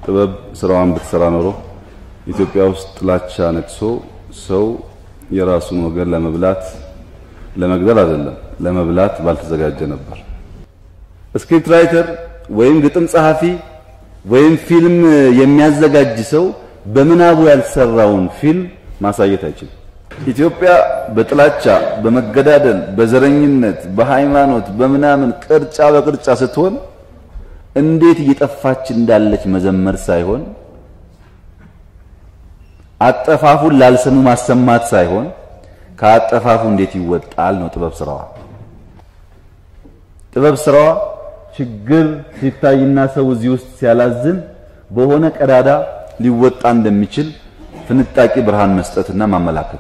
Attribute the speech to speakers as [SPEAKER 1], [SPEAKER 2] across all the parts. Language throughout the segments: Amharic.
[SPEAKER 1] ጥበብ ስራዋን ብትሰራ ኖሮ ኢትዮጵያ ውስጥ ጥላቻ ነግሶ ሰው የራሱን ወገን ለመብላት ለመግደል አይደለም ለመብላት ባልተዘጋጀ ነበር። ስክሪፕት ራይተር ወይም ግጥም ጸሐፊ ወይም ፊልም የሚያዘጋጅ ሰው በምናቡ ያልሰራውን ፊልም ማሳየት አይችልም። ኢትዮጵያ በጥላቻ በመገዳደል በዘረኝነት በሃይማኖት በምናምን ቅርጫ በቅርጫ ስትሆን እንዴት እየጠፋች እንዳለች መዘመር ሳይሆን አጠፋፉን ላልሰሙ ማሰማት ሳይሆን ከአጠፋፉ እንዴት ይወጣል ነው ጥበብ ስራዋ። ጥበብ ስራዋ ችግር ሲታይና ሰው እዚህ ውስጥ ሲያላዝን በሆነ ቀዳዳ ሊወጣ እንደሚችል ፍንጣቂ ብርሃን መስጠትና ማመላከት።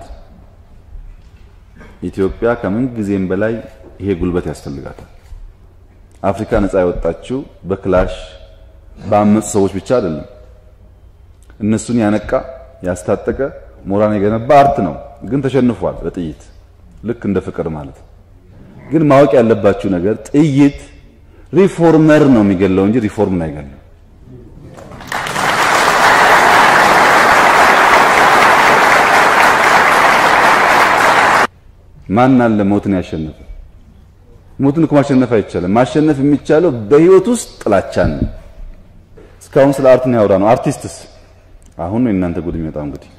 [SPEAKER 1] ኢትዮጵያ ከምን ጊዜም በላይ ይሄ ጉልበት ያስፈልጋታል። አፍሪካ ነፃ የወጣችው በክላሽ በአመፁ ሰዎች ብቻ አይደለም። እነሱን ያነቃ ያስታጠቀ ሞራን የገነባ አርት ነው። ግን ተሸንፏል በጥይት ልክ እንደ ፍቅር ማለት። ግን ማወቅ ያለባችሁ ነገር ጥይት ሪፎርመር ነው የሚገለው እንጂ ሪፎርምን አይገለም። ማን አለ ሞትን ያሸነፈ? ሞትን እኮ ማሸነፍ አይቻልም። ማሸነፍ የሚቻለው በህይወት ውስጥ ጥላቻን ነው። እስካሁን ስለ አርት ነው ያወራ ነው። አርቲስትስ አሁን ነው እናንተ ጉድ የሚመጣው እንግዲህ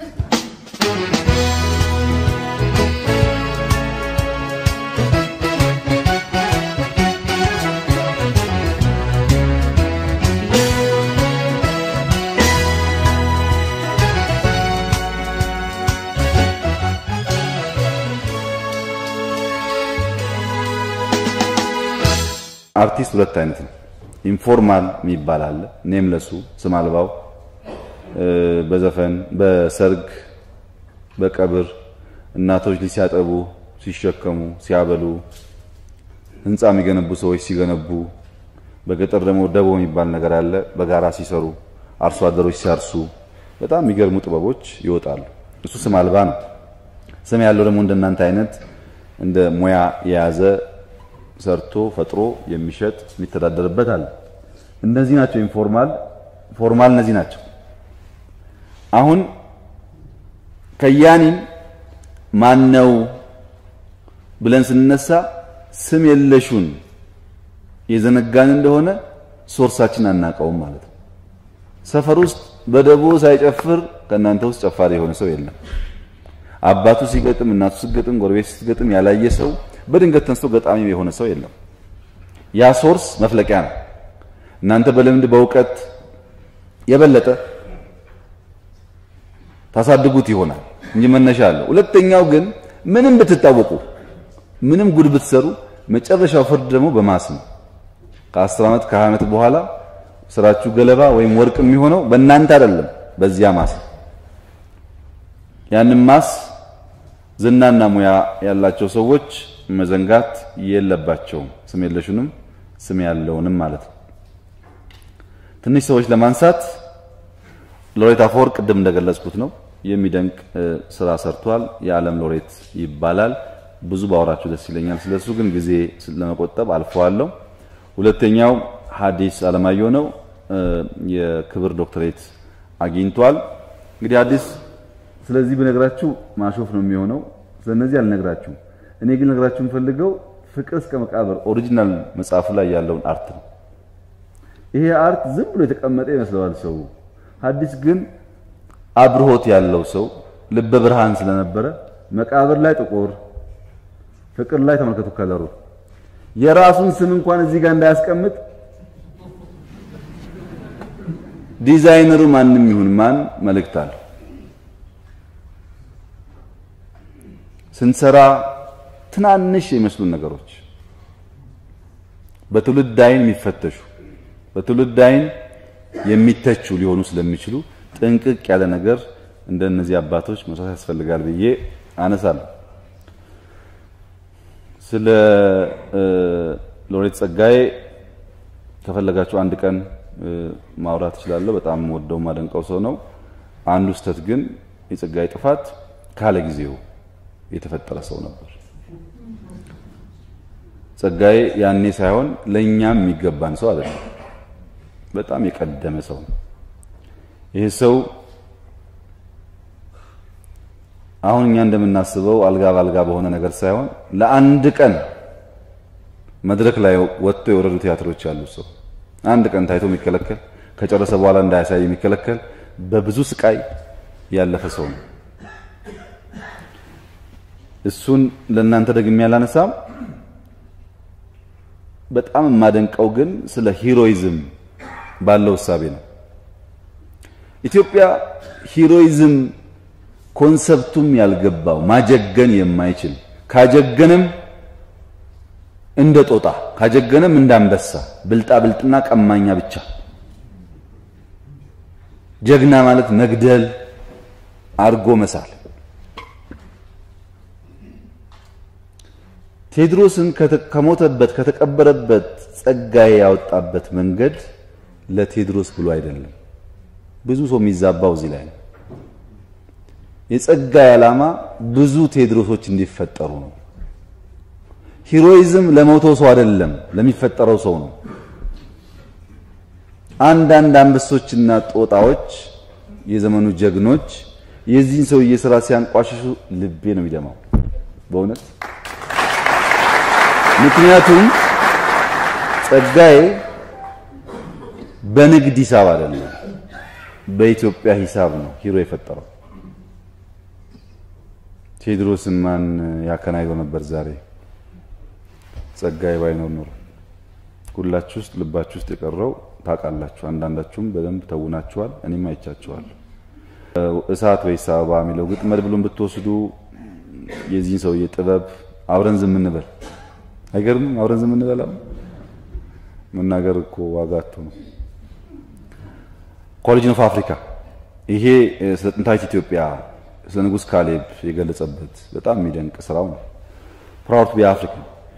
[SPEAKER 1] አርቲስት ሁለት አይነት ነው። ኢንፎርማል የሚባል አለ፣ ኔምለሱ ስም አልባው በዘፈን በሰርግ በቀብር እናቶች ልጅ ሲያጠቡ ሲሸከሙ ሲያበሉ ህንፃ የሚገነቡ ሰዎች ሲገነቡ በገጠር ደግሞ ደቦ የሚባል ነገር አለ በጋራ ሲሰሩ አርሶ አደሮች ሲያርሱ በጣም የሚገርሙ ጥበቦች ይወጣሉ እሱ ስም አልባ ነው ስም ያለው ደግሞ እንደናንተ አይነት እንደ ሙያ የያዘ ሰርቶ ፈጥሮ የሚሸጥ የሚተዳደርበት አለ እነዚህ ናቸው ኢንፎርማል ፎርማል እነዚህ ናቸው አሁን ከያኒን ማን ነው ብለን ስንነሳ ስም የለሹን የዘነጋን እንደሆነ ሶርሳችን አናውቀውም ማለት ነው። ሰፈር ውስጥ በደቦ ሳይጨፍር ከእናንተ ውስጥ ጨፋሪ የሆነ ሰው የለም። አባቱ ሲገጥም፣ እናቱ ሲገጥም፣ ጎረቤት ስትገጥም ያላየ ሰው በድንገት ተነስቶ ገጣሚ የሆነ ሰው የለም። ያ ሶርስ መፍለቂያ ነው። እናንተ በልምድ በእውቀት የበለጠ ታሳድጉት ይሆናል እንጂ መነሻ አለው። ሁለተኛው ግን ምንም ብትታወቁ ምንም ጉድ ብትሰሩ መጨረሻው ፍርድ ደግሞ በማስ ነው። ከአስር ዓመት ከሀያ ዓመት በኋላ ስራችሁ ገለባ ወይም ወርቅ የሚሆነው በእናንተ አይደለም፣ በዚያ ማስ። ያንን ማስ ዝናና ሙያ ያላቸው ሰዎች መዘንጋት የለባቸውም። ስም የለሹንም ስም ያለውንም ማለት ነው። ትንሽ ሰዎች ለማንሳት ሎሬት አፈወርቅ ቅድም እንደገለጽኩት ነው። የሚደንቅ ስራ ሰርቷል። የዓለም ሎሬት ይባላል። ብዙ ባወራችሁ ደስ ይለኛል። ስለሱ ግን ጊዜ ለመቆጠብ አልፈዋለሁ። ሁለተኛው ሐዲስ አለማየሁ ነው። የክብር ዶክተሬት አግኝቷል። እንግዲህ ሐዲስ ስለዚህ ብነግራችሁ ማሾፍ ነው የሚሆነው። ስለነዚህ አልነግራችሁም። እኔ ግን ነግራችሁ የምፈልገው ፍቅር እስከ መቃብር ኦሪጂናል መጽሐፉ ላይ ያለውን አርት ነው። ይሄ አርት ዝም ብሎ የተቀመጠ ይመስለዋል ሰው። ሐዲስ ግን አብርሆት ያለው ሰው ልበ ብርሃን ስለነበረ መቃብር ላይ ጥቁር፣ ፍቅር ላይ ተመልከቱ ከለሩ የራሱን ስም እንኳን እዚህ ጋር እንዳያስቀምጥ ዲዛይነሩ ማንም ይሁን ማን መልእክት አለው። ስንሰራ ትናንሽ የሚመስሉን ነገሮች በትውልድ ዓይን የሚፈተሹ በትውልድ ዓይን የሚተቹ ሊሆኑ ስለሚችሉ ጥንቅቅ ያለ ነገር እንደነዚህ አባቶች መስራት ያስፈልጋል ብዬ አነሳለሁ። ስለ ሎሬት ጸጋዬ ከፈለጋችሁ አንድ ቀን ማውራት እችላለሁ። በጣም ወደው ማደንቀው ሰው ነው። አንዱ ስህተት ግን የጸጋዬ ጥፋት ካለ ጊዜው የተፈጠረ ሰው ነበር። ጸጋዬ ያኔ ሳይሆን ለእኛም የሚገባን ሰው አይደለም። በጣም የቀደመ ሰው ነው። ይህ ሰው አሁን እኛ እንደምናስበው አልጋ ባልጋ በሆነ ነገር ሳይሆን ለአንድ ቀን መድረክ ላይ ወጥቶ የወረዱ ቲያትሮች ያሉት ሰው አንድ ቀን ታይቶ የሚከለከል ከጨረሰ በኋላ እንዳያሳይ የሚከለከል በብዙ ስቃይ ያለፈ ሰው ነው። እሱን ለእናንተ ደግሜ ያላነሳም። በጣም የማደንቀው ግን ስለ ሂሮይዝም ባለው እሳቤ ነው። ኢትዮጵያ ሂሮይዝም ኮንሰፕቱም ያልገባው ማጀገን የማይችል ካጀገንም እንደ ጦጣ ካጀገንም እንደ አንበሳ ብልጣ ብልጥና ቀማኛ ብቻ። ጀግና ማለት መግደል አርጎ መሳል። ቴዎድሮስን ከሞተበት ከተቀበረበት ጸጋዬ ያወጣበት መንገድ ለቴዎድሮስ ብሎ አይደለም። ብዙ ሰው የሚዛባው እዚህ ላይ ነው። የጸጋዬ ዓላማ ብዙ ቴዎድሮሶች እንዲፈጠሩ ነው። ሂሮይዝም ለሞተው ሰው አይደለም፣ ለሚፈጠረው ሰው ነው። አንዳንድ አንበሶችና ጦጣዎች የዘመኑ ጀግኖች የዚህን ሰውዬ ስራ ሲያንቋሽሹ ልቤ ነው የሚደማው በእውነት ምክንያቱም ጸጋዬ በንግድ ሂሳብ አይደለም፣ በኢትዮጵያ ሂሳብ ነው ሂሮ የፈጠረው። ቴዎድሮስን ማን ያከናይበው ነበር ዛሬ? ጸጋዬ ባይኖር ኖሮ ሁላችሁ ውስጥ ልባችሁ ውስጥ የቀረው ታውቃላችሁ። አንዳንዳችሁም በደንብ ተውናችኋል፣ እኔም አይቻችኋለሁ። እሳት ወይስ አበባ የሚለው ግጥም መድብሉን ብትወስዱ የዚህን ሰውዬ ጥበብ አብረን ዝም እንበል አይገርምም? አብረን ዝም እንበላው መናገር እኮ ዋጋ አጥቶ ነው። ኮሌጅን ኦፍ አፍሪካ ይሄ ስለ ጥንታዊት ኢትዮጵያ ስለ ንጉሥ ካሌብ የገለጸበት በጣም የሚደንቅ ስራው ነው። ፕራውድ ቢ አፍሪካ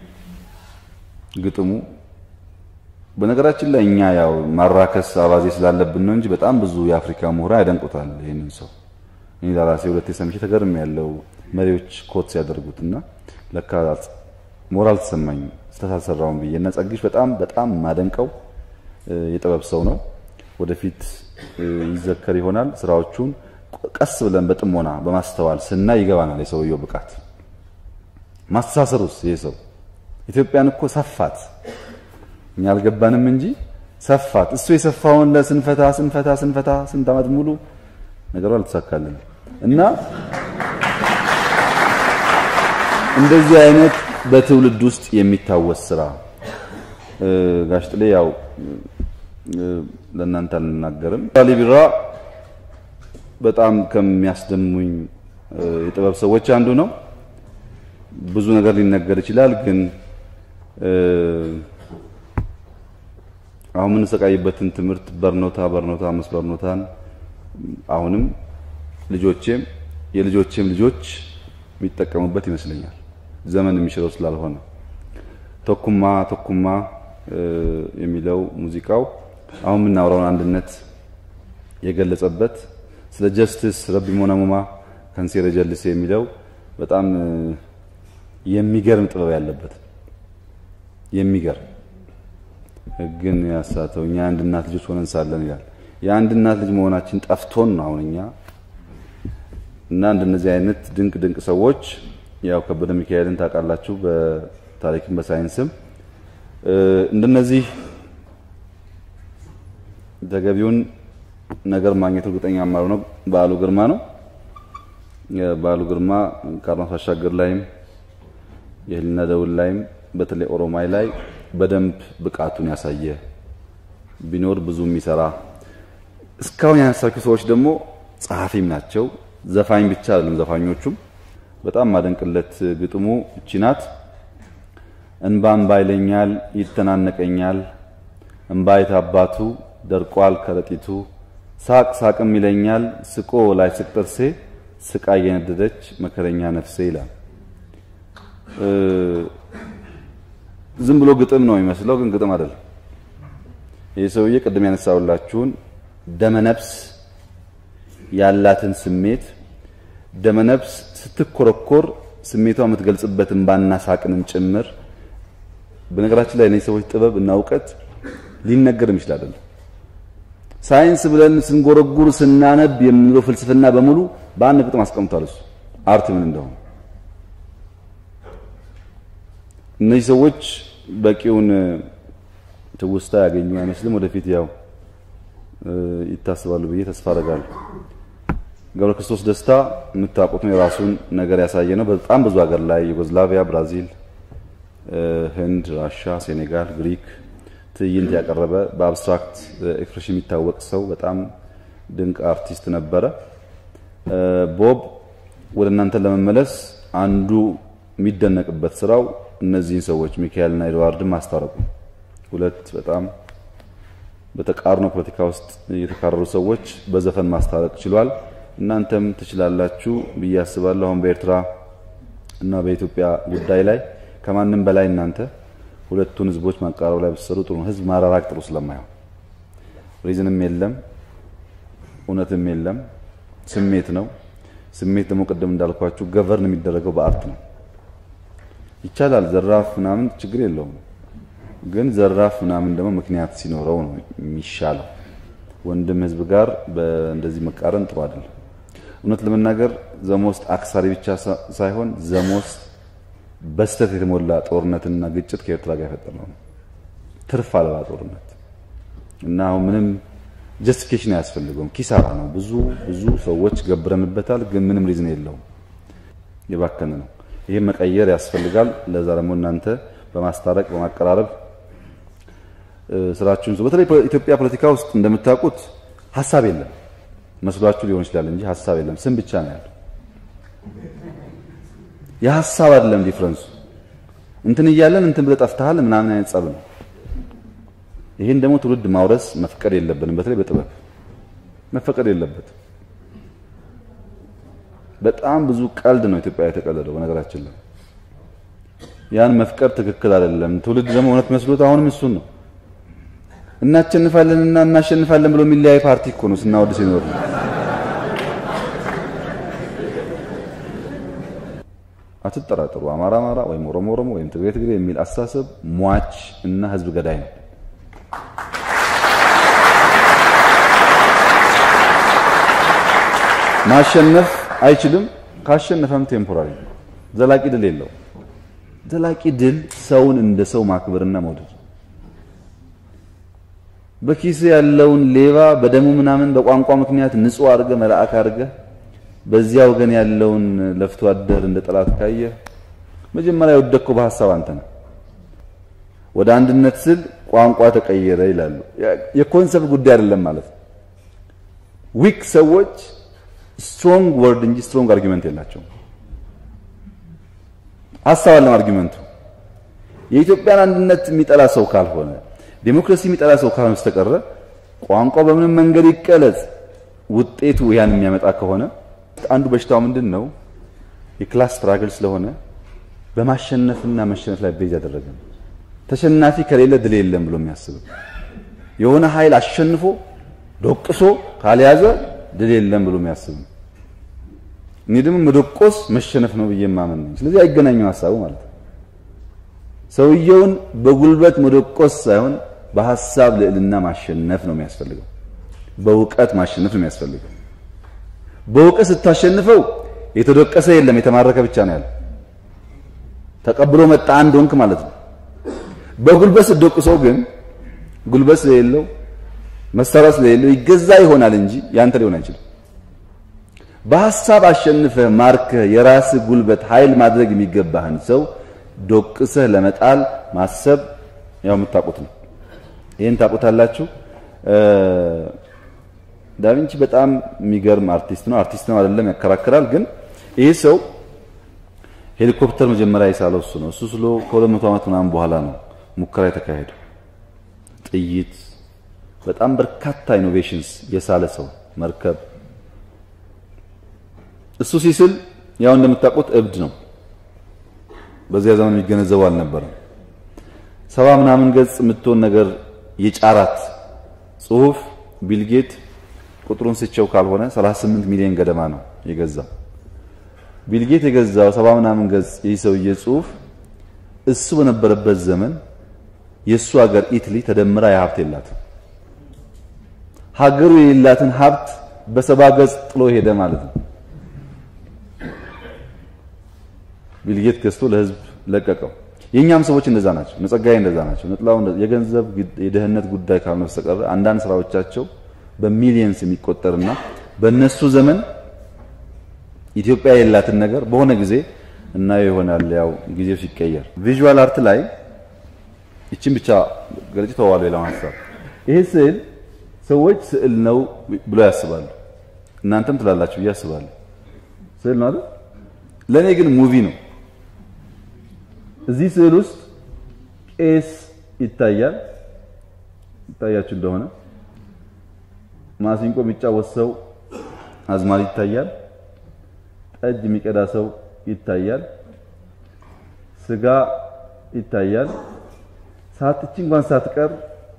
[SPEAKER 1] ግጥሙ በነገራችን ላይ እኛ ያው ማራከስ አባዜ ስላለብን ነው እንጂ በጣም ብዙ የአፍሪካ ምሁራን ያደንቁታል ይህንን ሰው። እኔ ለራሴ ሁለቴ ሰምቼ ተገርም ያለው መሪዎች ኮት ሲያደርጉትና ለካ ሞራል ተሰማኝ ስተሳሰራውን ብዬ እና ጸግሽ በጣም በጣም ማደንቀው የጥበብ ሰው ነው። ወደፊት ይዘከር ይሆናል። ስራዎቹን ቀስ ብለን በጥሞና በማስተዋል ስናይ ይገባናል የሰውየው ብቃት። ማስተሳሰሩስ ይሄ ሰው ኢትዮጵያን እኮ ሰፋት፣ እኛ አልገባንም እንጂ ሰፋት። እሱ የሰፋውን ለስንፈታ ስንፈታ ስንፈታ ስንት ዓመት ሙሉ ነገሩ አልተሳካልን እና እንደዚህ አይነት በትውልድ ውስጥ የሚታወስ ስራ ጋሽ ጥሌ ያው ለእናንተ አልናገርም። ላሊ ቢራ በጣም ከሚያስደሙኝ የጥበብ ሰዎች አንዱ ነው። ብዙ ነገር ሊነገር ይችላል፣ ግን አሁን የምንሰቃይበትን ትምህርት በርኖታ በርኖታ አምስት በርኖታን አሁንም ልጆቼም የልጆቼም ልጆች የሚጠቀሙበት ይመስለኛል ዘመን የሚሽረው ስላልሆነ ቶኩማ ቶኩማ የሚለው ሙዚቃው አሁን የምናወራውን አንድነት የገለጸበት ስለ ጀስትስ ረቢ ሞናሙማ ከንሴረ ጀልሴ የሚለው በጣም የሚገርም ጥበብ ያለበት የሚገርም ሕግን ያሳተው እኛ የአንድ እናት ልጆች ሆነን ሳለን ይላል። የአንድ እናት ልጅ መሆናችን ጠፍቶን ነው አሁን እኛ እና እንደነዚህ አይነት ድንቅ ድንቅ ሰዎች ያው ከበደ ሚካኤልን ታውቃላችሁ፣ በታሪክም በሳይንስም እንደነዚህ ተገቢውን ነገር ማግኘት እርግጠኛ ማሩ ነው። በዓሉ ግርማ ነው። በዓሉ ግርማ ከአድማስ ባሻገር ላይም የህሊና ደውል ላይም በተለይ ኦሮማይ ላይ በደንብ ብቃቱን ያሳየ ቢኖር ብዙ የሚሰራ እስካሁን ያነሳችሁ ሰዎች ደግሞ ጸሐፊም ናቸው። ዘፋኝ ብቻ አይደለም። ዘፋኞቹም በጣም ማደንቅለት ግጥሙ እቺ ናት። እንባ እንባ ይለኛል ይተናነቀኛል፣ እንባ የታባቱ ደርቋል ከረጢቱ፣ ሳቅ ሳቅም ይለኛል ስቆ ላይ ስቅ ጥርሴ፣ ስቃ የነደደች መከረኛ ነፍሴ ይላል። ዝም ብሎ ግጥም ነው የሚመስለው፣ ግን ግጥም አይደለም። ይህ ሰውዬ ቅድም ያነሳውላችሁን ደመነፍስ ያላትን ስሜት ደመነፍስ ስትኮረኮር ስሜቷ የምትገልጽበት እንባና ሳቅንም ጭምር። በነገራችን ላይ እነዚህ ሰዎች ጥበብ እና እውቀት ሊነገርም ይችላል አይደለም። ሳይንስ ብለን ስንጎረጉር ስናነብ የምንለው ፍልስፍና በሙሉ በአንድ ግጥም አስቀምጧል። እሱ አርት ምን እንደሆነ እነዚህ ሰዎች በቂውን ትውስታ ያገኙ አይመስልም። ወደፊት ያው ይታስባሉ ብዬ ተስፋ አደርጋለሁ። ገብረ ክርስቶስ ደስታ የምታውቁት ነው። የራሱን ነገር ያሳየ ነው። በጣም ብዙ ሀገር ላይ ዩጎዝላቪያ፣ ብራዚል፣ ህንድ፣ ራሻ፣ ሴኔጋል፣ ግሪክ ትዕይንት ያቀረበ በአብስትራክት ኤክስፕሬሽን የሚታወቅ ሰው በጣም ድንቅ አርቲስት ነበረ። ቦብ ወደ እናንተ ለመመለስ አንዱ የሚደነቅበት ስራው እነዚህን ሰዎች ሚካኤልና ኤድዋርድን ማስታረቁ ሁለት በጣም በተቃርኖ ፖለቲካ ውስጥ የተካረሩ ሰዎች በዘፈን ማስታረቅ ችሏል። እናንተም ትችላላችሁ ብዬ አስባለሁ። አሁን በኤርትራ እና በኢትዮጵያ ጉዳይ ላይ ከማንም በላይ እናንተ ሁለቱን ህዝቦች ማቀራረብ ላይ ብትሰሩ ጥሩ ነው። ህዝብ ማራራቅ ጥሩ ስለማይሆን ሪዝንም የለም እውነትም የለም፣ ስሜት ነው። ስሜት ደግሞ ቅድም እንዳልኳችሁ ገቨርን የሚደረገው በአርት ነው። ይቻላል ዘራፍ ምናምን ችግር የለውም ግን ዘራፍ ምናምን ደግሞ ምክንያት ሲኖረው ነው የሚሻለው። ወንድም ህዝብ ጋር እንደዚህ መቃረን ጥሩ አይደለም። እውነት ለመናገር ዘሞስት አክሳሪ ብቻ ሳይሆን ዘሞስት በስተት የተሞላ ጦርነትና ግጭት ከኤርትራ ጋር የፈጠረው ነው። ትርፍ አልባ ጦርነት እና አሁን ምንም ጀስቲፊኬሽን አያስፈልገውም። ኪሳራ ነው። ብዙ ብዙ ሰዎች ገብረንበታል፣ ግን ምንም ሪዝን የለውም። የባከነ ነው። ይህም መቀየር ያስፈልጋል። ለዛ ደግሞ እናንተ በማስታረቅ በማቀራረብ ስራችሁን በተለይ ኢትዮጵያ ፖለቲካ ውስጥ እንደምታውቁት ሀሳብ የለም መስሏችሁ ሊሆን ይችላል እንጂ ሀሳብ የለም። ስም ብቻ ነው ያለው። የሀሳብ አይደለም ዲፍረንሱ። እንትን እያለን እንትን ብለህ ጠፍተሃል ምናምን አይነት ጸብ ነው። ይህን ደግሞ ትውልድ ማውረስ መፍቀድ የለብንም። በተለይ በጥበብ መፈቀድ የለበትም። በጣም ብዙ ቀልድ ነው ኢትዮጵያ የተቀለደው በነገራችን ላይ ያን መፍቀድ ትክክል አይደለም። ትውልድ ደግሞ እውነት መስሎት አሁንም እሱን ነው እናሸንፋለንና እናሸንፋለን ብሎ የሚለያይ ፓርቲ እኮ ነው ስናወድ ሲኖር ነው። አትጠራጠሩ። አማራ አማራ ወይም ኦሮሞ ኦሮሞ ወይም ትግሬ ትግሬ የሚል አስተሳሰብ ሟች እና ህዝብ ገዳይ ነው። ማሸነፍ አይችልም። ካሸነፈም ቴምፖራሪ ነው። ዘላቂ ድል የለው። ዘላቂ ድል ሰውን እንደ ሰው ማክበርና መውደድ በኪስ ያለውን ሌባ በደሙ ምናምን በቋንቋ ምክንያት ንጹህ አድርገ መልአክ አድርገ በዚያ ወገን ያለውን ለፍቶ አደር እንደ ጠላት ካየ መጀመሪያ የወደቅከው በሐሳብ አንተ ነው። ወደ አንድነት ስል ቋንቋ ተቀየረ ይላሉ። የኮንሰፕት ጉዳይ አይደለም ማለት ነው። ዊክ ሰዎች ስትሮንግ ወርድ እንጂ ስትሮንግ አርጊመንት የላቸውም። ሐሳብ አለም አርጊመንቱ የኢትዮጵያን አንድነት የሚጠላ ሰው ካልሆነ ዴሞክራሲ የሚጠላ ሰው ካልሆነ በስተቀረ ቋንቋው በምንም መንገድ ይቀለጽ ውጤቱ ያን የሚያመጣ ከሆነ አንዱ በሽታው ምንድን ነው? የክላስ ስትራግል ስለሆነ በማሸነፍና መሸነፍ ላይ ቤዝ ያደረገ ነው። ተሸናፊ ከሌለ ድል የለም ብሎ የሚያስበው የሆነ ኃይል አሸንፎ ዶቅሶ ካልያዘ ድል የለም ብሎ የሚያስብ ነው። እኔ ደግሞ መዶቆስ መሸነፍ ነው ብዬ ማመን ነኝ። ስለዚህ አይገናኙም ሀሳቡ ማለት ነው። ሰውየውን በጉልበት መዶቆስ ሳይሆን በሀሳብ ልዕልና ማሸነፍ ነው የሚያስፈልገው። በእውቀት ማሸነፍ ነው የሚያስፈልገው። በእውቀት ስታሸንፈው የተዶቀሰ የለም የተማረከ ብቻ ነው ያለው። ተቀብሎ መጣ አንድ ወንክ ማለት ነው። በጉልበት ስትዶቅሰው ግን ጉልበት ስለሌለው መሳሪያ ስለሌለው ይገዛ ይሆናል እንጂ ያንተ ሊሆን አይችልም። በሐሳብ አሸንፈህ ማርከህ የራስህ ጉልበት ኃይል ማድረግ የሚገባህን ሰው ዶቅሰህ ለመጣል ማሰብ ያው የምታውቁት ነው። ይህን ታውቁታላችሁ። ዳቪንቺ በጣም የሚገርም አርቲስት ነው። አርቲስት ነው አይደለም ያከራክራል። ግን ይህ ሰው ሄሊኮፕተር መጀመሪያ የሳለው እሱ ነው። እሱ ስሎ ከሁለት መቶ ዓመት ምናምን በኋላ ነው ሙከራ የተካሄደው። ጥይት፣ በጣም በርካታ ኢኖቬሽንስ የሳለ ሰው መርከብ። እሱ ሲስል ያው እንደምታውቁት እብድ ነው። በዚያ ዘመን የሚገነዘበው አልነበረም። ሰባ ምናምን ገጽ የምትሆን ነገር የጫራት ጽሁፍ ቢልጌት ቁጥሩን ስቸው ካልሆነ 38 ሚሊዮን ገደማ ነው የገዛው። ቢልጌት የገዛው ሰባ ምናምን ገጽ ይህ ሰውዬ ጽሁፍ እሱ በነበረበት ዘመን የእሱ ሀገር ኢትሊ ተደምራ የሀብት የላትም። ሀገሩ የሌላትን ሀብት በሰባ ገጽ ጥሎ ሄደ ማለት ነው። ቢልጌት ገዝቶ ለህዝብ ለቀቀው። የእኛም ሰዎች እንደዛ ናቸው። ነጸጋዬ እንደዛ ናቸው። ነጥላው የገንዘብ የደህንነት ጉዳይ ካልሆነ በስተቀር አንዳንድ ስራዎቻቸው በሚሊየንስ የሚቆጠርና በእነሱ ዘመን ኢትዮጵያ የሌላትን ነገር በሆነ ጊዜ እናየው ይሆናል። ያው ጊዜው ሲቀየር ቪዥዋል አርት ላይ ይችን ብቻ ገልጭ ተዋሉ። ሌላው ሀሳብ ይሄ ስዕል ሰዎች ስዕል ነው ብሎ ያስባሉ። እናንተም ትላላችሁ ብዬ አስባለሁ። ስዕል ነው አይደል? ለእኔ ግን ሙቪ ነው። እዚህ ስዕል ውስጥ ቄስ ይታያል። ይታያችሁ እንደሆነ ማሲንቆ የሚጫወት ሰው አዝማሪ ይታያል። ጠጅ የሚቀዳ ሰው ይታያል። ስጋ ይታያል። ሳትች እንኳን ሳትቀር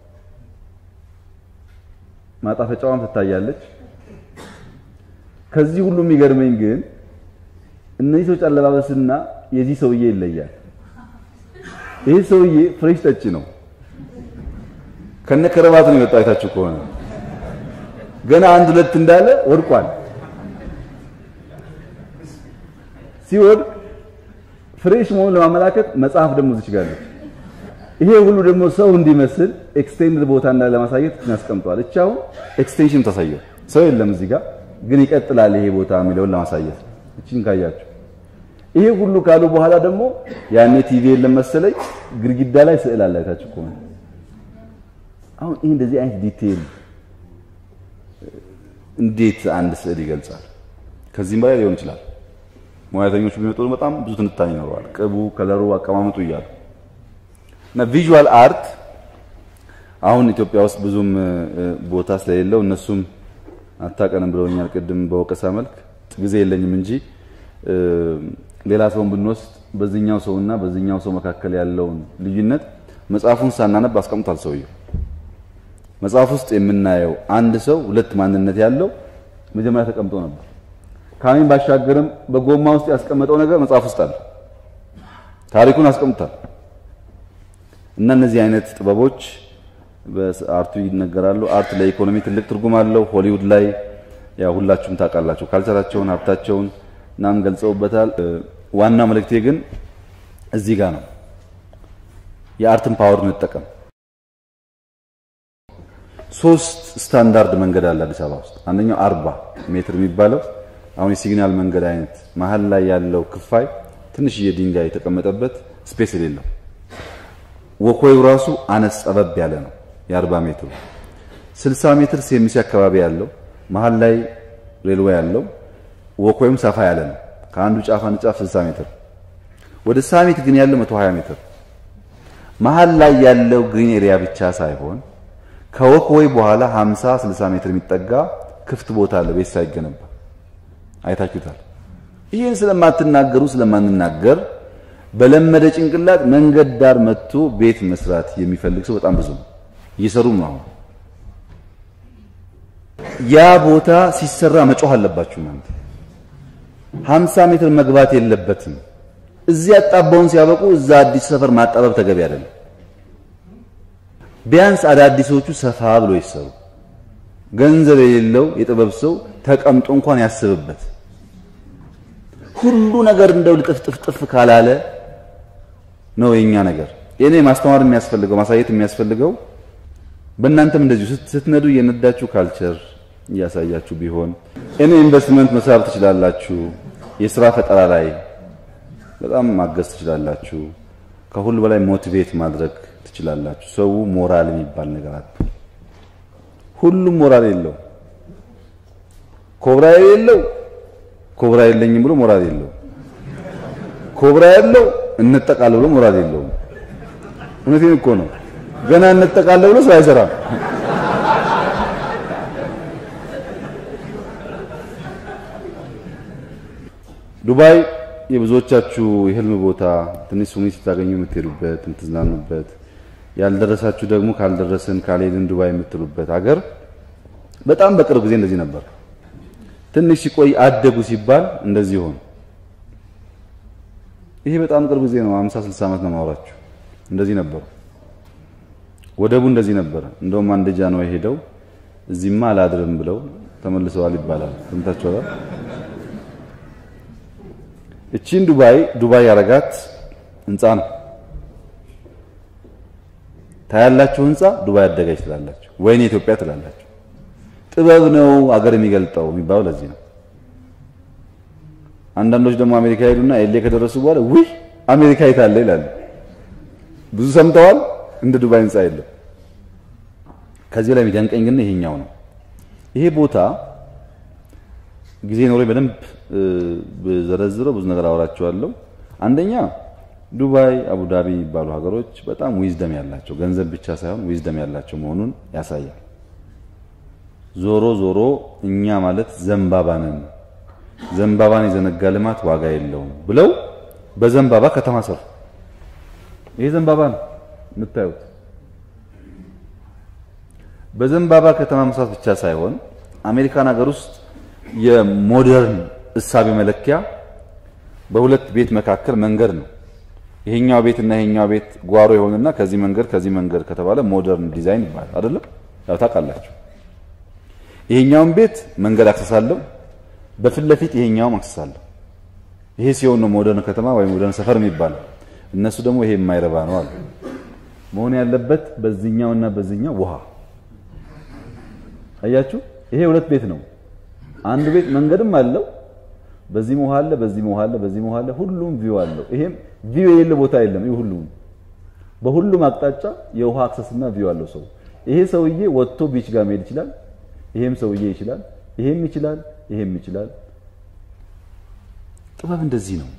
[SPEAKER 1] ማጣፈጫዋም ትታያለች። ከዚህ ሁሉ የሚገርመኝ ግን እነዚህ ሰዎች አለባበስና የዚህ ሰውዬ ይለያል። ይህ ሰውዬ ፍሬሽ ጠጭ ነው። ከነ ከረባቱ ነው የወጣው። አይታችሁ ከሆነ ገና አንድ ሁለት እንዳለ ወድቋል። ሲወድቅ ፍሬሽ መሆኑን ለማመላከት መጽሐፍ ደግሞ እዚች ጋር አለች። ይሄ ሁሉ ደግሞ ሰው እንዲመስል ኤክስቴንድ ቦታ እንዳለ ለማሳየት ያስቀምጧል። እቻ አሁን ኤክስቴንሽን ታሳየው ሰው የለም እዚህ ጋር ግን ይቀጥላል ይሄ ቦታ የሚለውን ለማሳየት እቺን ካያችሁ ይሄ ሁሉ ካሉ በኋላ ደግሞ ያኔ ቲቪ የለም መሰለኝ ግድግዳ ላይ ስዕል አለ። አይታችሁ ከሆነ አሁን ይሄ እንደዚህ አይነት ዲቴል እንዴት አንድ ስዕል ይገልጻል? ከዚህም በላይ ሊሆን ይችላል። ሙያተኞች ቢመጡ በጣም ብዙ ትንታኔ ይኖረዋል። ቅቡ፣ ከለሩ፣ አቀማመጡ እያሉ እና ቪዥዋል አርት አሁን ኢትዮጵያ ውስጥ ብዙም ቦታ ስለሌለው እነሱም አታቀንም ብለውኛል። ቅድም በወቀሳ መልክ ጊዜ የለኝም እንጂ ሌላ ሰውን ብንወስድ በዚህኛው ሰውና በዚህኛው ሰው መካከል ያለውን ልዩነት መጽሐፉን ሳናነብ አስቀምጧል ሰውየው። መጽሐፍ ውስጥ የምናየው አንድ ሰው ሁለት ማንነት ያለው መጀመሪያ ተቀምጦ ነበር። ካሚን ባሻገርም በጎማ ውስጥ ያስቀመጠው ነገር መጽሐፍ ውስጥ አለ። ታሪኩን አስቀምጧል። እና እነዚህ አይነት ጥበቦች በአርቱ ይነገራሉ። አርት ለኢኮኖሚ ትልቅ ትርጉም አለው። ሆሊውድ ላይ ያው ሁላችሁም ታውቃላችሁ ካልቸራቸውን፣ ሀብታቸውን እናም ገልጸውበታል። ዋናው መልእክቴ ግን እዚህ ጋር ነው። የአርትን ፓወር እንጠቀም። ሶስት ስታንዳርድ መንገድ አለ አዲስ አበባ ውስጥ። አንደኛው አርባ ሜትር የሚባለው አሁን የሲግናል መንገድ አይነት መሀል ላይ ያለው ክፋይ ትንሽዬ ድንጋይ የተቀመጠበት ስፔስ የሌለው ወኮዩ ራሱ አነስ ጠበብ ያለ ነው። የ40 ሜትሩ 60 ሜትር ሴሚሲ አካባቢ ያለው መሀል ላይ ሬልዌይ ያለው ወኮዩም ሰፋ ያለ ነው። ከአንዱ ጫፍ አንድ ጫፍ 60 ሜትር ወደ ሳሚት ግን ያለው 120 ሜትር መሀል ላይ ያለው ግሪን ኤሪያ ብቻ ሳይሆን ከወክወይ በኋላ 50 60 ሜትር የሚጠጋ ክፍት ቦታ አለ ቤት ሳይገነባ አይታችሁታል። ይህን ስለማትናገሩ ስለማንናገር በለመደ ጭንቅላት መንገድ ዳር መጥቶ ቤት መስራት የሚፈልግ ሰው በጣም ብዙ ነው። እየሰሩም ነው። አሁን ያ ቦታ ሲሰራ መጮህ አለባችሁ እናንተ። 50 ሜትር መግባት የለበትም። እዚህ አጣባውን ሲያበቁ እዛ አዲስ ሰፈር ማጣበብ ተገቢ አይደለም። ቢያንስ አዳዲሶቹ ሰፋ ብሎ ይሰሩ። ገንዘብ የሌለው የጥበብ ሰው ተቀምጦ እንኳን ያስብበት። ሁሉ ነገር እንደው ልጥፍጥፍጥፍ ካላለ ነው የኛ ነገር። የኔ ማስተማር የሚያስፈልገው ማሳየት የሚያስፈልገው በእናንተም እንደዚሁ ስትነዱ እየነዳችሁ ካልቸር እያሳያችሁ ቢሆን እኔ ኢንቨስትመንት መሳብ ትችላላችሁ። የስራ ፈጠራ ላይ በጣም ማገዝ ትችላላችሁ። ከሁሉ በላይ ሞቲቬት ማድረግ ትችላላችሁ። ሰው ሞራል የሚባል ነገር አለ። ሁሉም ሞራል የለው። ኮብራ የሌለው ኮብራ የለኝም ብሎ ሞራል የለው። ኮብራ ያለው እንጠቃለ ብሎ ሞራል የለውም። እውነቴን እኮ ነው። ገና እንጠቃለ ብሎ ስራ አይሰራም። ዱባይ የብዙዎቻችሁ የህልም ቦታ ትንሽ ሱኒ ስታገኙ የምትሄዱበት የምትዝናኑበት፣ ያልደረሳችሁ ደግሞ ካልደረስን ካልሄድን ዱባይ የምትሉበት ሀገር በጣም በቅርብ ጊዜ እንደዚህ ነበር። ትንሽ ሲቆይ አደጉ ሲባል እንደዚህ ሆነ። ይሄ በጣም ቅርብ ጊዜ ነው። 50 60 ዓመት ነው ማውራችሁ። እንደዚህ ነበሩ። ወደቡ እንደዚህ ነበረ። እንደውም አንድ ጃንሆይ ሄደው እዚህማ አላድርም ብለው ተመልሰዋል ይባላል። ሰምታችኋል። እቺን ዱባይ ዱባይ ያረጋት ህንፃ ነው። ታያላችሁ ህንፃ ዱባይ አደገች ትላላችሁ፣ ወይኔ ኢትዮጵያ ትላላችሁ። ጥበብ ነው አገር የሚገልጠው የሚባለው ለዚህ ነው። አንዳንዶች ደግሞ አሜሪካ ሄዱና ኤሌ ከደረሱ በኋላ ውይ አሜሪካ የታለ ይላሉ። ብዙ ሰምተዋል። እንደ ዱባይ ህንፃ የለም። ከዚህ ላይ የሚደንቀኝ ግን ይሄኛው ነው። ይሄ ቦታ ጊዜ ኖሮ በደንብ በዘረዝረው ብዙ ነገር አወራቸዋለሁ። አንደኛ ዱባይ፣ አቡዳቢ የሚባሉ ሀገሮች በጣም ዊዝደም ያላቸው ገንዘብ ብቻ ሳይሆን ዊዝደም ያላቸው መሆኑን ያሳያል። ዞሮ ዞሮ እኛ ማለት ዘንባባ ነን፣ ዘንባባን የዘነጋ ልማት ዋጋ የለውም ብለው በዘንባባ ከተማ ሰሩ። ይሄ ዘንባባ ነው የምታዩት። በዘንባባ ከተማ መስራት ብቻ ሳይሆን አሜሪካን ሀገር ውስጥ የሞደርን እሳቤ መለኪያ በሁለት ቤት መካከል መንገድ ነው። ይሄኛው ቤት እና ይሄኛው ቤት ጓሮ የሆነና ከዚህ መንገድ ከዚህ መንገድ ከተባለ ሞደርን ዲዛይን ይባላል አይደለም? ያው ታውቃላችሁ። ይሄኛውን ቤት መንገድ አክሰሳለሁ፣ በፊት ለፊት ይሄኛውም አክሰሳለሁ። ይሄ ሲሆን ነው ሞደርን ከተማ ወይም ሞደርን ሰፈር የሚባለው። እነሱ ደግሞ ይሄ የማይረባ ነው አሉ። መሆን ያለበት በዚህኛውና በዚህኛው ውሃ አያችሁ። ይሄ ሁለት ቤት ነው። አንዱ ቤት መንገድም አለው በዚህ ውሃ አለ፣ በዚህ ውሃ አለ፣ በዚህ ውሃ አለ። ሁሉም ቪው አለው። ይሄም ቪው የሌለ ቦታ የለም። ይሄ ሁሉም በሁሉም አቅጣጫ የውሃ አክሰስና ቪው አለው ሰው። ይሄ ሰውዬ ወጥቶ ቢች ጋር መሄድ ይችላል። ይሄም ሰውዬ ይችላል። ይሄም ይችላል። ይሄም ይችላል። ጥበብ እንደዚህ ነው።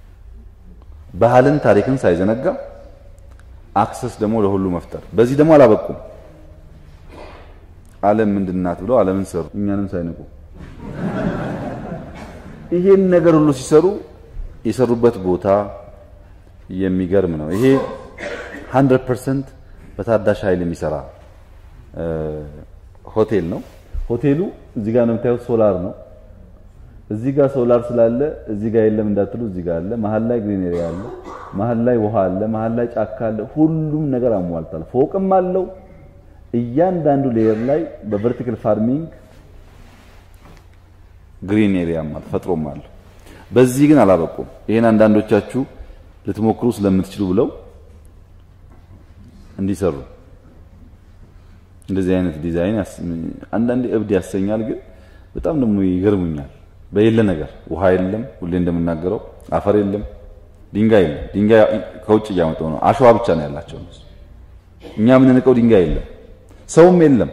[SPEAKER 1] ባህልን ታሪክን ሳይዘነጋ አክሰስ ደግሞ ለሁሉ መፍጠር። በዚህ ደግሞ አላበቁም። ዓለም ምንድናት ብለው ዓለምን ሰሩ፣ እኛንም ሳይንቁ ይሄን ነገር ሁሉ ሲሰሩ የሰሩበት ቦታ የሚገርም ነው። ይሄ 100% በታዳሽ ኃይል የሚሰራ ሆቴል ነው። ሆቴሉ እዚህ ጋር ነው የምታዩት፣ ሶላር ነው። እዚህ ጋር ሶላር ስላለ እዚህ ጋር የለም እንዳትሉ፣ እዚህ ጋር አለ። መሀል ላይ ግሪን ኤሪያ አለ፣ መሀል ላይ ውሃ አለ፣ መሀል ላይ ጫካ አለ። ሁሉም ነገር አሟልቷል። ፎቅም አለው። እያንዳንዱ ሌየር ላይ በቨርቲካል ፋርሚንግ ግሪን ኤሪያ ማለት ፈጥሮም አለ። በዚህ ግን አላበቁም። ይሄን አንዳንዶቻችሁ ልትሞክሩ ስለምትችሉ ብለው እንዲሰሩ እንደዚህ አይነት ዲዛይን አንዳንዴ እብድ ያሰኛል፣ ግን በጣም ደግሞ ይገርሙኛል። በሌለ ነገር ውሃ የለም፣ ሁሌ እንደምናገረው አፈር የለም፣ ድንጋይ የለም። ድንጋይ ከውጭ እያመጣው ነው። አሸዋ ብቻ ነው ያላቸው። እኛ የምንንቀው ድንጋይ የለም፣ ሰውም የለም።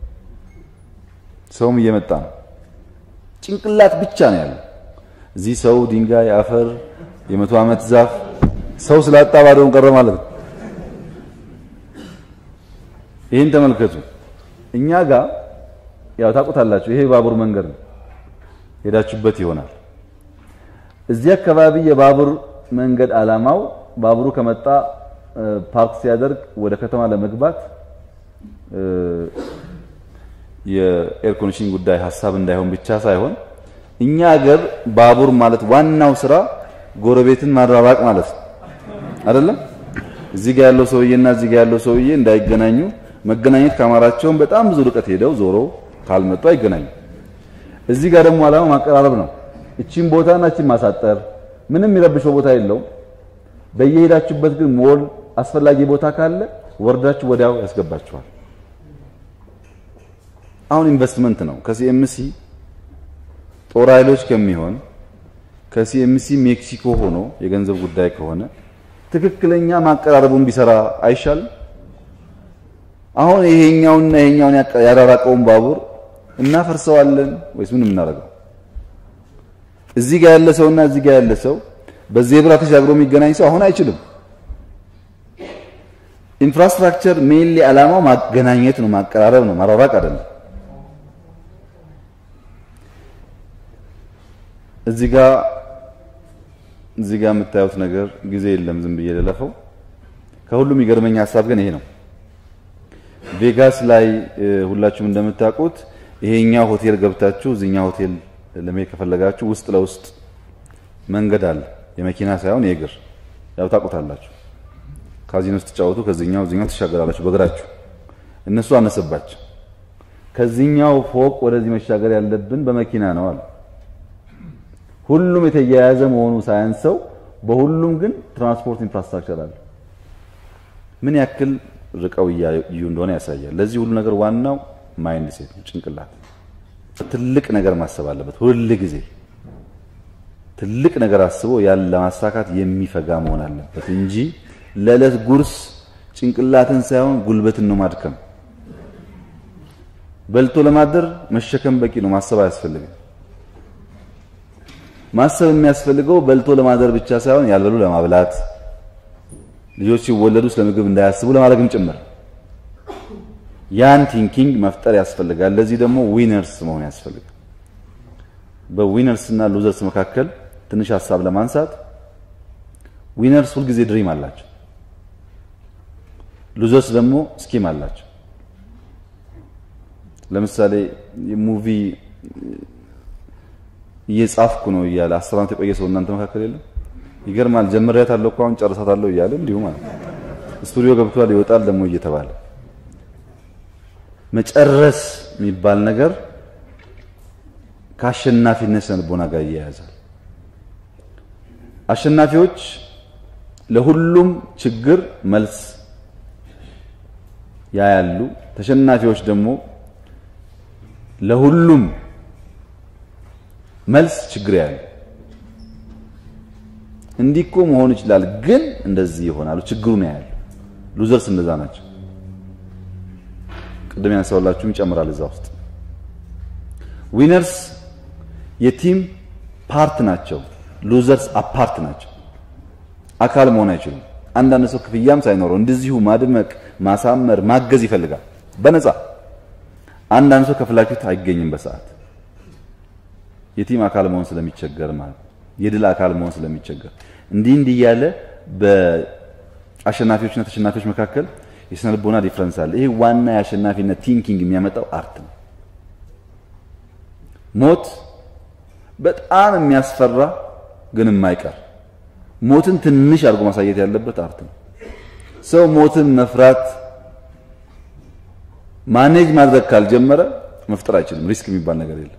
[SPEAKER 1] ሰውም እየመጣ ነው። ጭንቅላት ብቻ ነው ያለው። እዚህ ሰው፣ ድንጋይ፣ አፈር፣ የመቶ ዓመት ዛፍ ሰው ስላጣ ባዶውን ቀረ ማለት ነው። ይህን ተመልከቱ። እኛ ጋር ያው ታውቁታላችሁ፣ ይሄ ባቡር መንገድ ነው። ሄዳችሁበት ይሆናል። እዚህ አካባቢ የባቡር መንገድ ዓላማው ባቡሩ ከመጣ ፓርክ ሲያደርግ ወደ ከተማ ለመግባት የኤር ኮንዲሽን ጉዳይ ሀሳብ እንዳይሆን ብቻ ሳይሆን እኛ ሀገር ባቡር ማለት ዋናው ስራ ጎረቤትን ማራራቅ ማለት ነው አይደለም። እዚህ ጋር ያለው ሰውዬና እዚህ ጋር ያለው ሰውዬ እንዳይገናኙ መገናኘት ካማራቸውን በጣም ብዙ ርቀት ሄደው ዞሮ ካልመጡ አይገናኙ። እዚህ ጋር ደግሞ ዓላማው ማቀራረብ ነው። እቺን ቦታና እቺን ማሳጠር ምንም የሚረብሸው ቦታ የለውም። በየሄዳችሁበት ግን ሞል አስፈላጊ ቦታ ካለ ወርዳችሁ ወዲያው ያስገባችኋል። አሁን ኢንቨስትመንት ነው። ከሲኤምሲ ጦር ኃይሎች ከሚሆን ከሲኤምሲ ሜክሲኮ ሆኖ የገንዘብ ጉዳይ ከሆነ ትክክለኛ ማቀራረቡን ቢሰራ አይሻልም? አሁን ይሄኛውና ይሄኛውን ያራራቀውን ባቡር እናፈርሰዋለን ወይስ ምን የምናደርገው? እዚህ ጋር ያለ ሰውና እዚህ ጋር ያለ ሰው በዜብራ ተሻግሮ የሚገናኝ ሰው አሁን አይችልም። ኢንፍራስትራክቸር ሜንሊ ዓላማው ማገናኘት ነው፣ ማቀራረብ ነው፣ ማራራቅ አይደለም። እዚህ ጋር እዚህ ጋር የምታዩት ነገር ጊዜ የለም፣ ዝም ብዬ ልለፈው። ከሁሉም የሚገርመኝ ሀሳብ ግን ይሄ ነው። ቬጋስ ላይ ሁላችሁም እንደምታውቁት ይሄኛው ሆቴል ገብታችሁ እዚህኛው ሆቴል ለመሄድ ከፈለጋችሁ ውስጥ ለውስጥ መንገድ አለ፣ የመኪና ሳይሆን የእግር ያው ታውቁታላችሁ። ካዚኖ ስትጫወቱ ከዚህኛው እዚህኛው ትሻገራላችሁ በእግራችሁ። እነሱ አነሰባቸው። ከዚህኛው ፎቅ ወደዚህ መሻገር ያለብን በመኪና ነው አሉ። ሁሉም የተያያዘ መሆኑ ሳያንሰው በሁሉም ግን ትራንስፖርት ኢንፍራስትራክቸር አለ። ምን ያክል ርቀው እያዩ እንደሆነ ያሳያል። ለዚህ ሁሉ ነገር ዋናው ማይንድ ሴት ነው፣ ጭንቅላት። ትልቅ ነገር ማሰብ አለበት ሁል ጊዜ ትልቅ ነገር አስቦ ያን ለማሳካት የሚፈጋ መሆን አለበት እንጂ ለዕለት ጉርስ ጭንቅላትን ሳይሆን ጉልበትን ነው ማድከም። በልቶ ለማደር መሸከም በቂ ነው፣ ማሰብ አያስፈልግም። ማሰብ የሚያስፈልገው በልቶ ለማደር ብቻ ሳይሆን ያልበሉ ለማብላት፣ ልጆች ሲወለዱ ስለ ምግብ እንዳያስቡ ለማድረግም ጭምር ያን ቲንኪንግ መፍጠር ያስፈልጋል። ለዚህ ደግሞ ዊነርስ መሆን ያስፈልጋል። በዊነርስ እና ሉዘርስ መካከል ትንሽ ሀሳብ ለማንሳት ዊነርስ ሁልጊዜ ድሪም አላቸው። ሉዘርስ ደግሞ ስኪም አላቸው። ለምሳሌ ሙቪ እየጻፍኩ ነው እያለ አስር ዓመት የቆየ ሰው እናንተ መካከል የለም? ይገርማል። ጀምሬያታለሁ እኮ አሁን ጨርሳታለሁ እያለ እንዲሁ ማለት ስቱዲዮ ገብቷል ይወጣል ደግሞ እየተባለ መጨረስ የሚባል ነገር ከአሸናፊነት ስነልቦና ጋር ይያያዛል። አሸናፊዎች ለሁሉም ችግር መልስ ያያሉ። ተሸናፊዎች ደግሞ ለሁሉም መልስ ችግር ያያሉ። እንዲህ እኮ መሆን ይችላል፣ ግን እንደዚህ ይሆናሉ። ችግሩን ያያሉ። ሉዘርስ እንደዛ ናቸው። ቅድም ያነሳውላችሁም ይጨምራል እዛ ውስጥ ዊነርስ የቲም ፓርት ናቸው። ሉዘርስ አፓርት ናቸው። አካል መሆን አይችሉም። አንዳንድ ሰው ክፍያም ሳይኖረው እንደዚሁ ማድመቅ፣ ማሳመር፣ ማገዝ ይፈልጋል በነፃ። አንዳንድ ሰው ከፍላችሁት አይገኝም በሰዓት የቲም አካል መሆን ስለሚቸገር ማለት የድል አካል መሆን ስለሚቸገር እንዲህ እንዲህ እያለ በአሸናፊዎችና ተሸናፊዎች መካከል የስነ ልቦና ዲፍረንስ አለ። ይሄ ዋና የአሸናፊነት ቲንኪንግ የሚያመጣው አርት ነው። ሞት በጣም የሚያስፈራ ግን የማይቀር ሞትን ትንሽ አድርጎ ማሳየት ያለበት አርት ነው። ሰው ሞትን መፍራት ማኔጅ ማድረግ ካልጀመረ መፍጠር አይችልም። ሪስክ የሚባል ነገር የለም።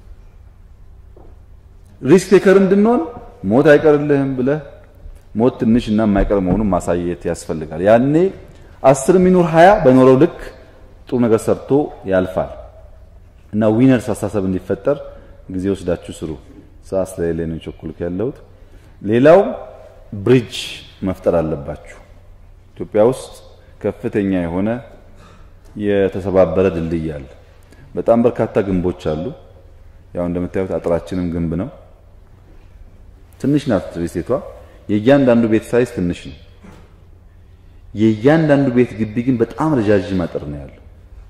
[SPEAKER 1] ሪስክ ቴከር እንድንሆን ሞት አይቀርልህም ብለህ ሞት ትንሽ እና የማይቀር መሆኑን ማሳየት ያስፈልጋል። ያኔ አስር ሚኖር ሀያ በኖረው ልክ ጥሩ ነገር ሰርቶ ያልፋል እና ዊነርስ አስተሳሰብ እንዲፈጠር ጊዜ ወስዳችሁ ስሩ። ሰዓት ስለሌለ ነው ቸኩልክ ያለሁት። ሌላው ብሪጅ መፍጠር አለባችሁ። ኢትዮጵያ ውስጥ ከፍተኛ የሆነ የተሰባበረ ድልድይ አለ። በጣም በርካታ ግንቦች አሉ። ያው እንደምታዩት አጥራችንም ግንብ ነው። ትንሽ ናት ሪሴቷ። የእያንዳንዱ ቤት ሳይዝ ትንሽ ነው። የእያንዳንዱ ቤት ግቢ ግን በጣም ረጃጅም አጥር ነው ያለው።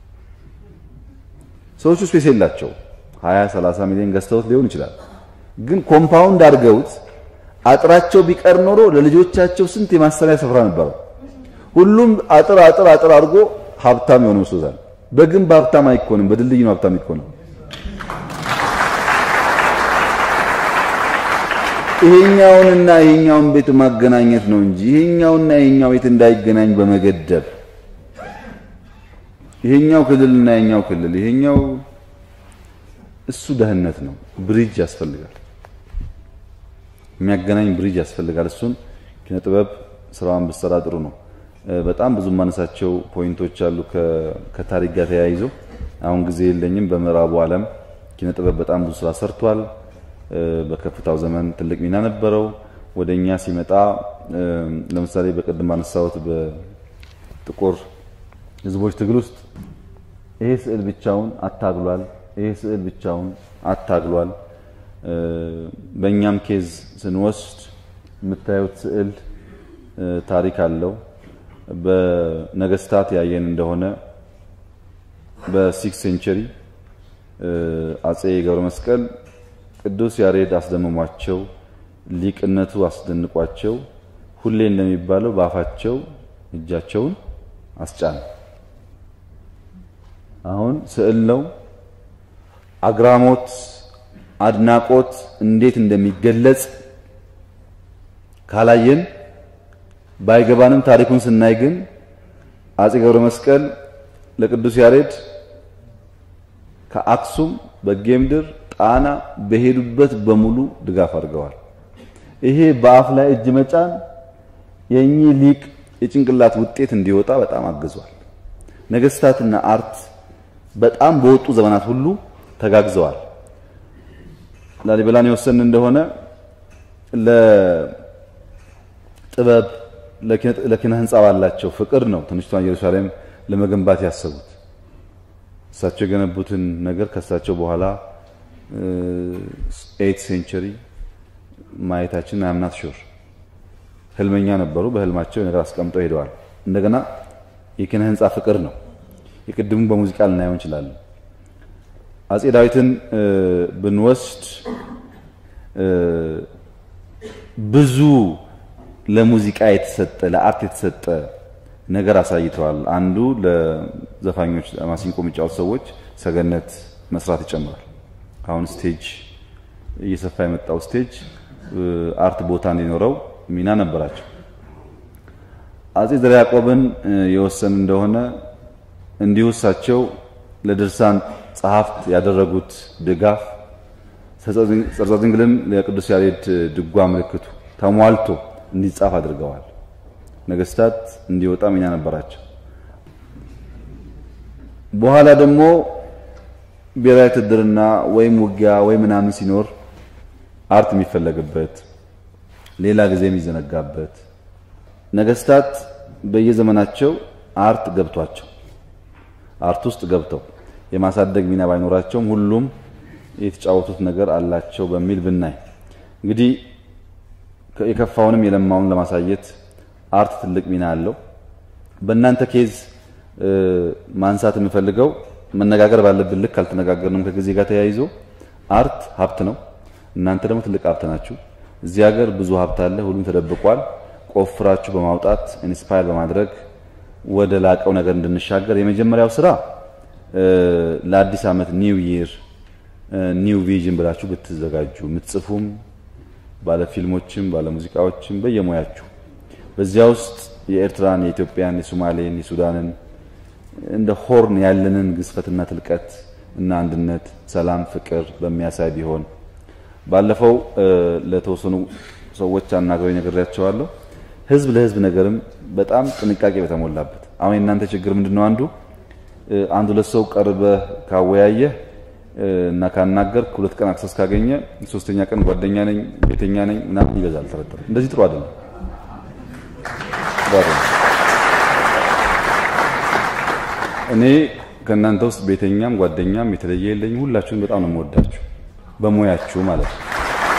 [SPEAKER 1] ሰዎቹ ስፔስ የላቸው 20 30 ሚሊዮን ገዝተውት ሊሆን ይችላል። ግን ኮምፓውንድ አድርገውት አጥራቸው ቢቀር ኖሮ ለልጆቻቸው ስንት የማሰሪያ ስፍራ ነበረው። ሁሉም አጥር አጥር አጥር አድርጎ ሀብታም የሆነ መስሎታል። በግንብ ሀብታም አይኮንም፣ በድልድይ ነው ሀብታም ይኮንም። ይሄኛውንና ይሄኛውን ቤት ማገናኘት ነው እንጂ ይሄኛውና ይሄኛው ቤት እንዳይገናኝ በመገደብ ይሄኛው ክልልና ይሄኛው ክልል ይሄኛው እሱ ደህንነት ነው። ብሪጅ ያስፈልጋል፣ የሚያገናኝ ብሪጅ ያስፈልጋል። እሱን ኪነ ጥበብ ስራዋን ብትሰራ ጥሩ ነው። በጣም ብዙ ማነሳቸው ፖይንቶች አሉ ከታሪክ ጋር ተያይዞ አሁን ጊዜ የለኝም። በምዕራቡ ዓለም ኪነ ጥበብ በጣም ብዙ ስራ ሰርቷል። በከፍታው ዘመን ትልቅ ሚና ነበረው። ወደኛ ሲመጣ ለምሳሌ በቅድም ባነሳሁት በጥቁር ህዝቦች ትግል ውስጥ ይሄ ስዕል ብቻውን አታግሏል። ይሄ ስዕል ብቻውን አታግሏል። በእኛም ኬዝ ስንወስድ የምታዩት ስዕል ታሪክ አለው። በነገስታት ያየን እንደሆነ በሲክስ ሴንቸሪ አጼ ገብረ መስቀል ቅዱስ ያሬድ አስደምሟቸው ሊቅነቱ አስደንቋቸው ሁሌ እንደሚባለው በአፋቸው እጃቸውን አስጫነ። አሁን ስዕል ነው። አግራሞት፣ አድናቆት እንዴት እንደሚገለጽ ካላየን ባይገባንም ታሪኩን ስናይ ግን አጼ ገብረ መስቀል ለቅዱስ ያሬድ ከአክሱም በጌምድር ጣና በሄዱበት በሙሉ ድጋፍ አድርገዋል። ይሄ በአፍ ላይ እጅ መጫን የእኚህ ሊቅ የጭንቅላት ውጤት እንዲወጣ በጣም አግዟል። ነገስታትና አርት በጣም በወጡ ዘመናት ሁሉ ተጋግዘዋል። ላሊበላን የወሰን እንደሆነ ለጥበብ ለኪነ ህንፃ ባላቸው ፍቅር ነው ትንሽቷን ኢየሩሳሌም ለመገንባት ያሰቡት። እሳቸው የገነቡትን ነገር ከእሳቸው በኋላ ኤይት ሴንቸሪ ማየታችን አምናት ሹር ህልመኛ ነበሩ። በህልማቸው ነገር አስቀምጠው ሄደዋል። እንደገና የኪነ ህንፃ ፍቅር ነው። የቅድሙ በሙዚቃ ልናየው እንችላለን። አጼ ዳዊትን ብንወስድ ብዙ ለሙዚቃ የተሰጠ ለአርት የተሰጠ ነገር አሳይተዋል። አንዱ ለዘፋኞች ማሲንቆ የሚጫወቱ ሰዎች ሰገነት መስራት ይጨምራል። አሁን ስቴጅ እየሰፋ የመጣው ስቴጅ አርት ቦታ እንዲኖረው ሚና ነበራቸው። አጼ ዘርዓ ያዕቆብን የወሰን እንደሆነ እንዲሁ እሳቸው ለድርሳን ጸሐፍት ያደረጉት ድጋፍ ጸርጸ ድንግልን ለቅዱስ ያሬድ ድጓ ምልክቱ ተሟልቶ እንዲጻፍ አድርገዋል። ነገስታት እንዲወጣ ሚና ነበራቸው። በኋላ ደግሞ ብሔራዊ ውትድርና ወይም ውጊያ ወይም ምናምን ሲኖር አርት የሚፈለግበት ሌላ ጊዜ የሚዘነጋበት ነገስታት በየዘመናቸው አርት ገብቷቸው አርት ውስጥ ገብተው የማሳደግ ሚና ባይኖራቸውም ሁሉም የተጫወቱት ነገር አላቸው በሚል ብናይ እንግዲህ የከፋውንም የለማውን ለማሳየት አርት ትልቅ ሚና አለው። በእናንተ ኬዝ ማንሳት የምፈልገው መነጋገር ባለብን ልክ አልተነጋገርንም። ከጊዜ ጋር ተያይዞ አርት ሀብት ነው። እናንተ ደግሞ ትልቅ ሀብት ናችሁ። እዚህ ሀገር ብዙ ሀብት አለ፣ ሁሉም ተደብቋል። ቆፍራችሁ በማውጣት ኢንስፓየር በማድረግ ወደ ላቀው ነገር እንድንሻገር የመጀመሪያው ስራ ለአዲስ ዓመት ኒው ይር ኒው ቪዥን ብላችሁ ብትዘጋጁ የምትጽፉም ባለ ፊልሞችም ባለ ሙዚቃዎችም በየሙያችሁ በዚያ ውስጥ የኤርትራን፣ የኢትዮጵያን፣ የሶማሌን፣ የሱዳንን እንደ ሆርን ያለንን ግዝፈትና ትልቀት እና አንድነት፣ ሰላም፣ ፍቅር በሚያሳይ ቢሆን ባለፈው ለተወሰኑ ሰዎች አናግረው ነግሬያቸዋለሁ። ህዝብ ለህዝብ ነገርም በጣም ጥንቃቄ በተሞላበት አሁን የእናንተ ችግር ምንድነው? አንዱ አንድ ሁለት ሰው ቀርበህ ካወያየህ እና ካናገርክ ሁለት ቀን አክሰስ ካገኘ ሶስተኛ ቀን ጓደኛ ነኝ ቤተኛ ነኝ ምናምን ይበዛል። ተረተረ እንደዚህ ጥሩ አይደለም። እኔ ከእናንተ ውስጥ ቤተኛም ጓደኛም የተለየ የለኝም። ሁላችሁም በጣም ነው የምወዳችሁ በሙያችሁ ማለት ነው።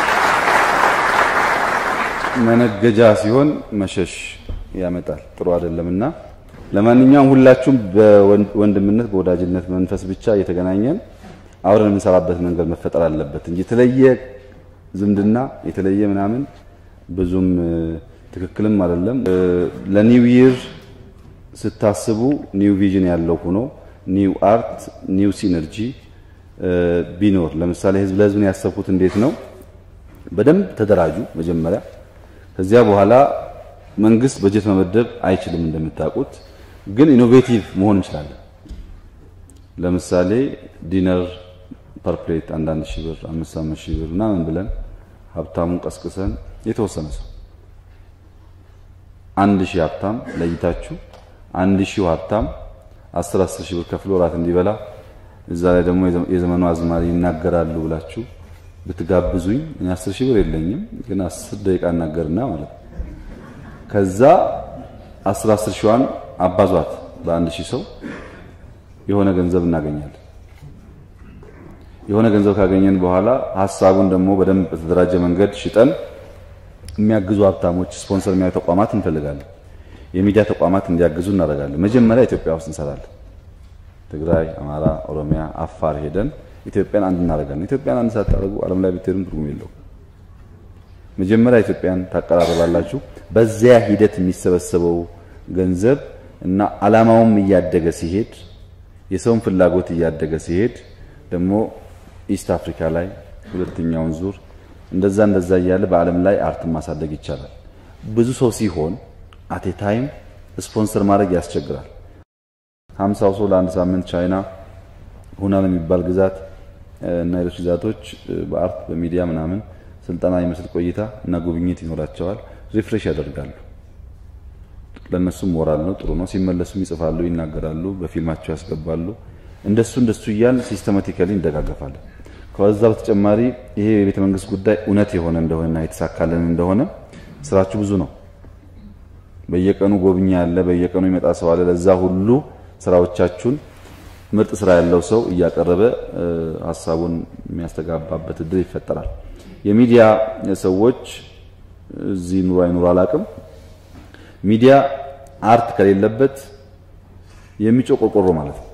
[SPEAKER 1] መነገጃ ሲሆን መሸሽ ያመጣል፣ ጥሩ አይደለም እና ለማንኛውም ሁላችሁም በወንድምነት በወዳጅነት መንፈስ ብቻ እየተገናኘን አብረን የምንሰራበት መንገድ መፈጠር አለበት እንጂ የተለየ ዝምድና የተለየ ምናምን ብዙም ትክክልም አይደለም። ለኒው ይር ስታስቡ ኒው ቪዥን ያለው ሆኖ ኒው አርት ኒው ሲነርጂ ቢኖር ለምሳሌ ህዝብ ለህዝብን ያሰብኩት እንዴት ነው? በደንብ ተደራጁ መጀመሪያ። ከዚያ በኋላ መንግስት በጀት መመደብ አይችልም እንደምታውቁት፣ ግን ኢኖቬቲቭ መሆን እንችላለን። ለምሳሌ ዲነር ፐርፕሌት አንዳንድ ሺህ ብር አምስት አምስት ሺህ ብር ምናምን ብለን ሀብታሙን ቀስቅሰን የተወሰነ ሰው አንድ ሺህ ሀብታም ለይታችሁ አንድ ሺህ ሀብታም አስር አስር ሺህ ብር ከፍሎ እራት እንዲበላ እዛ ላይ ደግሞ የዘመኑ አዝማሪ ይናገራሉ ብላችሁ ብትጋብዙኝ እኔ አስር ሺህ ብር የለኝም፣ ግን አስር ደቂቃ እናገርና ማለት ነው። ከዛ አስር አስር ሺዋን አባዟት በአንድ ሺህ ሰው የሆነ ገንዘብ እናገኛለን። የሆነ ገንዘብ ካገኘን በኋላ ሀሳቡን ደግሞ በደንብ በተደራጀ መንገድ ሽጠን የሚያግዙ ሀብታሞች፣ ስፖንሰር የሚያዩ ተቋማት እንፈልጋለን። የሚዲያ ተቋማት እንዲያግዙ እናደርጋለን። መጀመሪያ ኢትዮጵያ ውስጥ እንሰራለን። ትግራይ፣ አማራ፣ ኦሮሚያ፣ አፋር ሄደን ኢትዮጵያን አንድ እናደርጋለን። ኢትዮጵያን አንድ ሳታደርጉ ዓለም ላይ ብትሄዱም ትርጉም የለውም። መጀመሪያ ኢትዮጵያን ታቀራረባላችሁ። በዚያ ሂደት የሚሰበሰበው ገንዘብ እና ዓላማውም እያደገ ሲሄድ የሰውን ፍላጎት እያደገ ሲሄድ ደግሞ ኢስት አፍሪካ ላይ ሁለተኛውን ዙር እንደዛ እንደዛ እያለ በዓለም ላይ አርትን ማሳደግ ይቻላል። ብዙ ሰው ሲሆን አቴ ታይም ስፖንሰር ማድረግ ያስቸግራል። ሀምሳው ሰው ለአንድ ሳምንት ቻይና ሁናን የሚባል ግዛት እና ሌሎች ግዛቶች በአርት በሚዲያ ምናምን ስልጠና የሚመስል ቆይታ እና ጉብኝት ይኖራቸዋል። ሪፍሬሽ ያደርጋሉ። ለእነሱም ሞራል ነው፣ ጥሩ ነው። ሲመለሱም ይጽፋሉ፣ ይናገራሉ፣ በፊልማቸው ያስገባሉ። እንደሱ እንደሱ እያል ሲስተማቲካሊ እንደጋገፋለን። ከዛ በተጨማሪ ይሄ የቤተ መንግስት ጉዳይ እውነት የሆነ እንደሆነና የተሳካልን እንደሆነ ስራችሁ ብዙ ነው። በየቀኑ ጎብኚ ያለ፣ በየቀኑ ይመጣ ሰው አለ። ለዛ ሁሉ ስራዎቻችሁን ምርጥ ስራ ያለው ሰው እያቀረበ ሀሳቡን የሚያስተጋባበት እድል ይፈጠራል። የሚዲያ ሰዎች እዚህ ኑሮ አይኑሮ አላቅም። ሚዲያ አርት ከሌለበት የሚጮህ ቆርቆሮ ማለት ነው።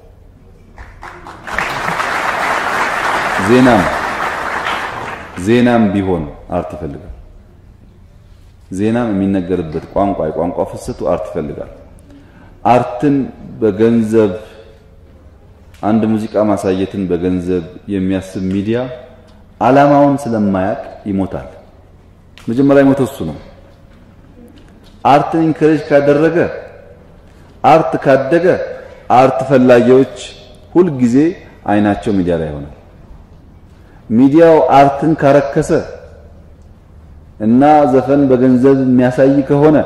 [SPEAKER 1] ዜናም ዜናም ቢሆን አርት ይፈልጋል። ዜናም የሚነገርበት ቋንቋ የቋንቋ ፍሰቱ አርት ይፈልጋል። አርትን በገንዘብ አንድ ሙዚቃ ማሳየትን በገንዘብ የሚያስብ ሚዲያ ዓላማውን ስለማያቅ ይሞታል። መጀመሪያ የሞተው እሱ ነው። አርትን ኢንከሬጅ ካደረገ አርት ካደገ አርት ፈላጊዎች ሁልጊዜ አይናቸው ሚዲያ ላይ ይሆናል። ሚዲያው አርትን ካረከሰ እና ዘፈን በገንዘብ የሚያሳይ ከሆነ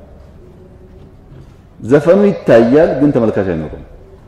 [SPEAKER 1] ዘፈኑ ይታያል፣ ግን ተመልካች አይኖርም።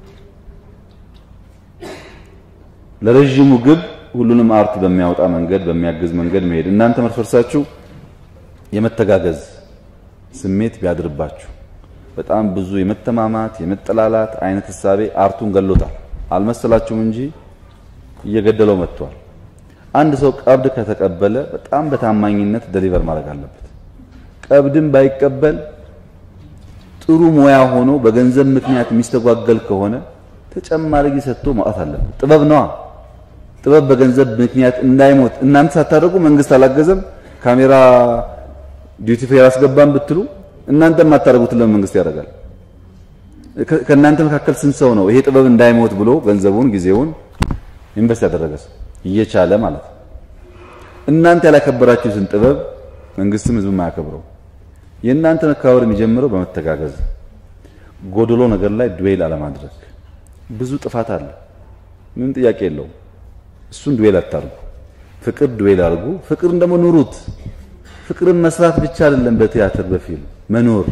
[SPEAKER 1] ለረዥሙ ግብ ሁሉንም አርት በሚያወጣ መንገድ በሚያግዝ መንገድ መሄድ እናንተ መርፈርሳችሁ የመተጋገዝ ስሜት ቢያድርባችሁ በጣም ብዙ የመተማማት የመጠላላት አይነት እሳቤ አርቱን ገሎታል። አልመሰላችሁም እንጂ እየገደለው መጥቷል። አንድ ሰው ቀብድ ከተቀበለ በጣም በታማኝነት ደሊቨር ማድረግ አለበት። ቀብድን ባይቀበል ጥሩ ሙያ ሆኖ በገንዘብ ምክንያት የሚስተጓገል ከሆነ ተጨማሪ ጊዜ ሰጥቶ ማውጣት አለበት። ጥበብ ነዋ። ጥበብ በገንዘብ ምክንያት እንዳይሞት እናንተ ሳታደርጉ መንግስት አላገዘም፣ ካሜራ ዲዩቲ ፍሪ አላስገባም ብትሉ እናንተ የማታደርጉትን ለምን መንግስት ያደርጋል? ከእናንተ መካከል ስንት ሰው ነው ይሄ ጥበብ እንዳይሞት ብሎ ገንዘቡን ጊዜውን ኢንቨስት ያደረገ ሰው እየቻለ ማለት ነው። እናንተ ያላከበራችሁትን ጥበብ መንግስትም ህዝብም አያከብረው። የእናንተ መከባበር የሚጀምረው በመተጋገዝ ጎደሎ ነገር ላይ ዱዌል አለማድረግ። ብዙ ጥፋት አለ፣ ምንም ጥያቄ የለውም። እሱን ዱዌል አታርጉ። ፍቅር ዱዌል አድርጉ። ፍቅርን ደግሞ ኑሩት። ፍቅርን መስራት ብቻ አይደለም፣ በቲያትር በፊልም መኖር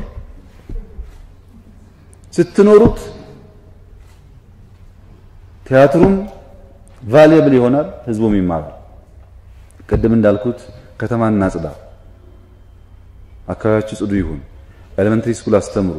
[SPEAKER 1] ስትኖሩት ቲያትሩም ቫልየብል ይሆናል፣ ህዝቡም ይማራል። ቅድም እንዳልኩት ከተማ እናጽዳ፣ አካባቢያችሁ ጽዱ ይሁን፣ ኤሌመንተሪ ስኩል አስተምሩ፣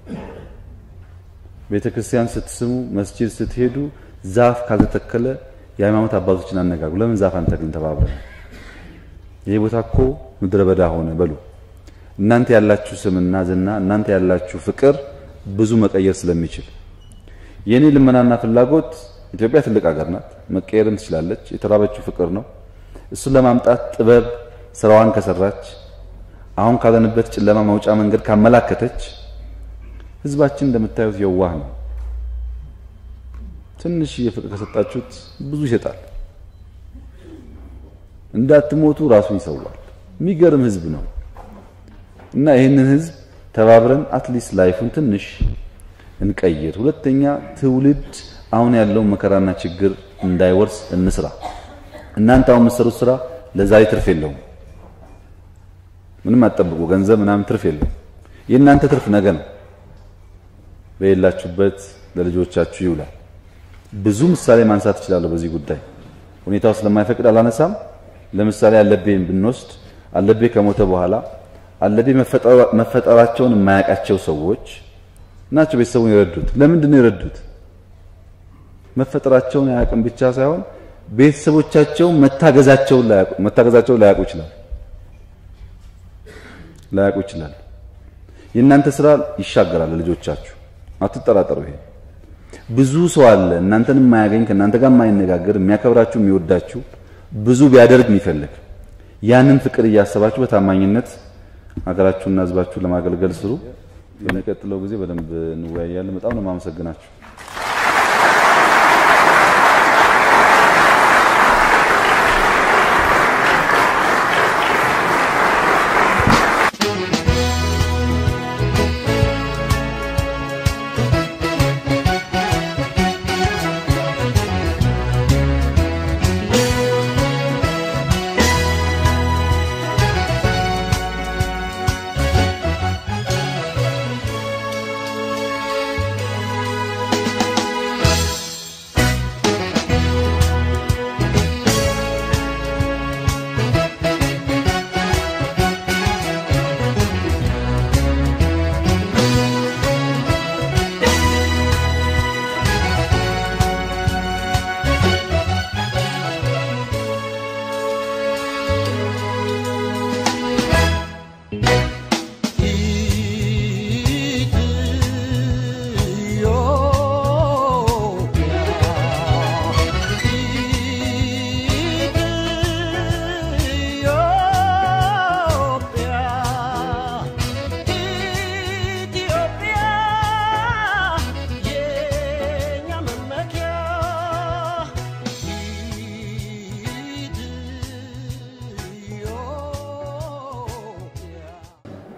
[SPEAKER 1] ቤተ ክርስቲያን ስትስሙ፣ መስጂድ ስትሄዱ ዛፍ ካልተተከለ የሃይማኖት አባቶችን አነጋግሩ። ለምን ዛፍ አንተክልም ተባብረን? ይሄ ቦታ እኮ ምድረ በዳ ሆነ በሉ። እናንተ ያላችሁ ስምና ዝና፣ እናንተ ያላችሁ ፍቅር ብዙ መቀየር ስለሚችል የኔ ልመናና ፍላጎት ኢትዮጵያ ትልቅ ሀገር ናት፣ መቀየርም ትችላለች። የተራበችው ፍቅር ነው። እሱን ለማምጣት ጥበብ ስራዋን ከሰራች አሁን ካለንበት ጨለማ መውጫ መንገድ ካመላከተች ህዝባችን እንደምታዩት የዋህ ነው። ትንሽ የፍቅር ከሰጣችሁት ብዙ ይሰጣል። እንዳትሞቱ ራሱን ይሰዋል። የሚገርም ህዝብ ነው እና ይህንን ህዝብ ተባብረን አትሊስት ላይፉን ትንሽ እንቀይር። ሁለተኛ ትውልድ አሁን ያለውን መከራና ችግር እንዳይወርስ እንስራ። እናንተ አሁን የምትሰሩት ስራ ለዛሬ ትርፍ የለውም። ምንም አትጠብቁ። ገንዘብ ምናምን ትርፍ የለውም። የእናንተ ትርፍ ነገ ነው። በሌላችሁበት ለልጆቻችሁ ይውላል። ብዙ ምሳሌ ማንሳት እችላለሁ በዚህ ጉዳይ። ሁኔታው ስለማይፈቅድ አላነሳም። ለምሳሌ አለቤን ብንወስድ አለቤ ከሞተ በኋላ አለቤ መፈጠራቸውን የማያውቃቸው ሰዎች ናቸው ቤተሰቡን የረዱት። ለምንድን ነው የረዱት? መፈጠራቸውን አያውቅም ብቻ ሳይሆን ቤተሰቦቻቸው መታገዛቸውን ላያውቁ ይችላል ላያውቁ ይችላል። የእናንተ ስራ ይሻገራል ልጆቻችሁ፣ አትጠራጠሩ። ይሄ ብዙ ሰው አለ እናንተን የማያገኝ ከእናንተ ጋር የማይነጋገር የሚያከብራችሁ፣ የሚወዳችሁ ብዙ ቢያደርግ የሚፈልግ ያንን ፍቅር እያሰባችሁ በታማኝነት ሀገራችሁና ሕዝባችሁን ለማገልገል ስሩ። በሚቀጥለው ጊዜ በደንብ እንወያያለን። በጣም ነው የማመሰግናችሁ።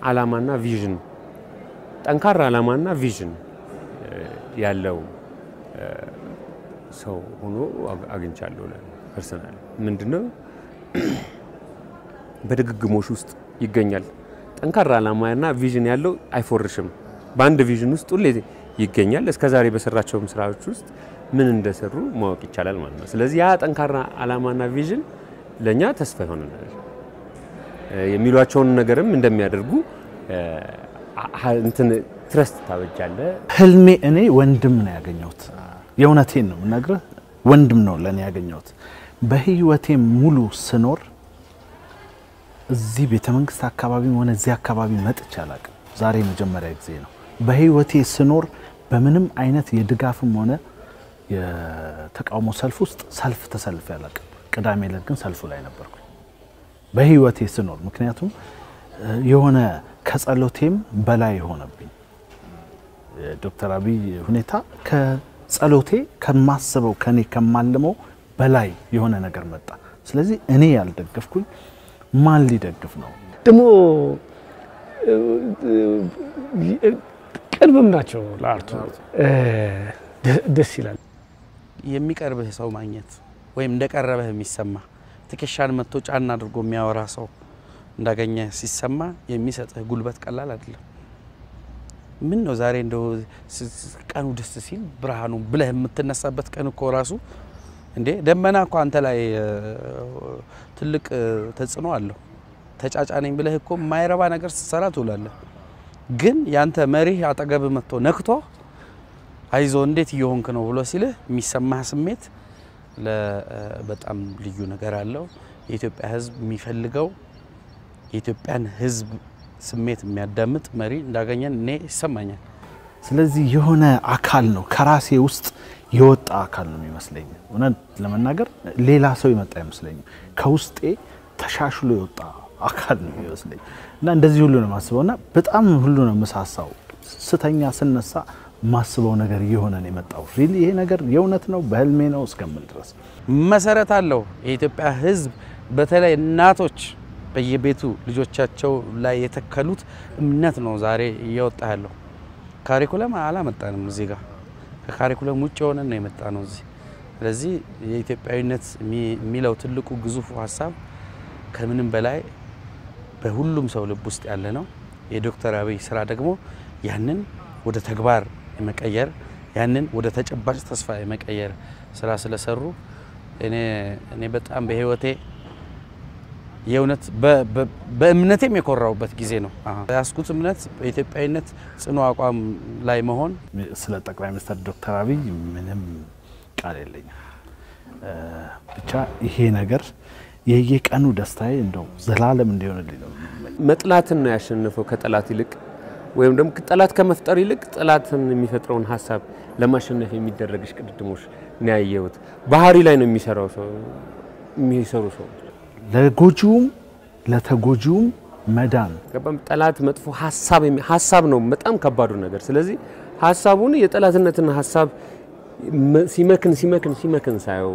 [SPEAKER 2] ዓላማና ቪዥን ጠንካራ ዓላማና ቪዥን ያለው ሰው ሆኖ አግኝቻለሁ። ፐርሰናል ምንድነው በድግግሞሽ ውስጥ ይገኛል። ጠንካራ ዓላማና ቪዥን ያለው አይፎርሽም። በአንድ ቪዥን ውስጥ ሁሌ ይገኛል። እስከዛሬ በሰራቸውም ስራዎች ውስጥ ምን እንደሰሩ ማወቅ ይቻላል ማለት ነው። ስለዚህ ያ ጠንካራ ዓላማና ቪዥን ለእኛ ተስፋ ይሆነናል። የሚሏቸውን ነገርም እንደሚያደርጉ እንትን ትረስት ታበጃለ።
[SPEAKER 3] ህልሜ እኔ ወንድም ነው ያገኘሁት። የእውነቴን ነው የምነግርህ፣ ወንድም ነው ለእኔ ያገኘሁት። በህይወቴ ሙሉ ስኖር እዚህ ቤተ መንግስት አካባቢ ሆነ እዚህ አካባቢ መጥቼ አላቅም። ዛሬ መጀመሪያ ጊዜ ነው። በህይወቴ ስኖር በምንም አይነት የድጋፍም ሆነ የተቃውሞ ሰልፍ ውስጥ ሰልፍ ተሰልፌ አላቅም። ቅዳሜ ዕለት ግን ሰልፉ ላይ ነበርኩኝ በህይወቴ ስኖር። ምክንያቱም የሆነ ከጸሎቴም በላይ የሆነብኝ ዶክተር አብይ ሁኔታ ከጸሎቴ ከማስበው ከኔ ከማልመው በላይ የሆነ ነገር መጣ። ስለዚህ እኔ ያልደገፍኩኝ ማን ሊደግፍ ነው?
[SPEAKER 4] ደግሞ ቅርብም ናቸው ለአርቱ ደስ ይላል።
[SPEAKER 5] የሚቀርብህ ሰው ማግኘት ወይም እንደቀረበህ የሚሰማ ትከሻን መጥቶ ጫና አድርጎ የሚያወራ ሰው እንዳገኘ ሲሰማ የሚሰጥህ ጉልበት ቀላል አይደለም። ምን ነው ዛሬ እንደው ቀኑ ደስ ሲል ብርሃኑ ብለህ የምትነሳበት ቀን እኮ ራሱ እንዴ ደመና እኮ አንተ ላይ ትልቅ ተጽዕኖ አለው። ተጫጫነኝ ብለህ እኮ የማይረባ ነገር ስትሰራ ትውላለህ። ግን ያንተ መሪህ አጠገብ መጥቶ ነክቶ አይዞ እንዴት እየሆንክ ነው ብሎ ሲልህ የሚሰማህ ስሜት በጣም ልዩ ነገር አለው። የኢትዮጵያ ሕዝብ የሚፈልገው የኢትዮጵያን ሕዝብ ስሜት የሚያዳምጥ መሪ እንዳገኘን እኔ ይሰማኛል።
[SPEAKER 3] ስለዚህ የሆነ አካል ነው ከራሴ ውስጥ የወጣ አካል ነው የሚመስለኝ። እውነት ለመናገር ሌላ ሰው የመጣ አይመስለኝም። ከውስጤ ተሻሽሎ የወጣ አካል ነው የሚመስለኝ እና እንደዚህ ሁሉ ነው የማስበው እና በጣም ሁሉ ነው የምሳሳው። ስተኛ ስነሳ ማስበው ነገር እየሆነ ነው የመጣው። ሪሊ ይሄ ነገር የእውነት ነው በህልሜ ነው እስከምል ድረስ
[SPEAKER 5] መሰረት አለው። የኢትዮጵያ ሕዝብ በተለይ እናቶች በየቤቱ ልጆቻቸው ላይ የተከሉት እምነት ነው ዛሬ እየወጣ ያለው። ካሪኩለም አላመጣንም እዚህ ጋር ከካሪኩለም ውጭ የሆነ ነው የመጣ ነው እዚህ። ስለዚህ የኢትዮጵያዊነት የሚለው ትልቁ ግዙፉ ሀሳብ ከምንም በላይ በሁሉም ሰው ልብ ውስጥ ያለ ነው። የዶክተር አብይ ስራ ደግሞ ያንን ወደ ተግባር የመቀየር ያንን ወደ ተጨባጭ ተስፋ የመቀየር ስራ ስለሰሩ እኔ እኔ በጣም በህይወቴ የእውነት በእምነቴም የኮራውበት ጊዜ ነው። ያስኩት እምነት በኢትዮጵያዊነት ጽኑ አቋም ላይ መሆን።
[SPEAKER 3] ስለ ጠቅላይ ሚኒስትር ዶክተር አብይ ምንም ቃል የለኝም። ብቻ ይሄ ነገር የየቀኑ ደስታዬ እንደው ዘላለም እንዲሆንልኝ ነው።
[SPEAKER 2] መጥላትን ነው ያሸነፈው ከጠላት ይልቅ ወይም ደግሞ ጠላት ከመፍጠር ይልቅ ጠላትን የሚፈጥረውን ሀሳብ ለማሸነፍ የሚደረግ እሽቅድድሞች ነው ያየሁት። ባህሪ ላይ ነው የሚሰራው ሰው የሚሰሩ ሰዎች
[SPEAKER 3] ለጎጂውም ለተጎጂውም መዳን
[SPEAKER 2] ገባም ጠላት መጥፎ ሀሳብ ሀሳብ ነው በጣም ከባዱ ነገር። ስለዚህ ሀሳቡን የጠላትነትን ሀሳብ ሲመክን ሲመክን ሲመክን ሳየው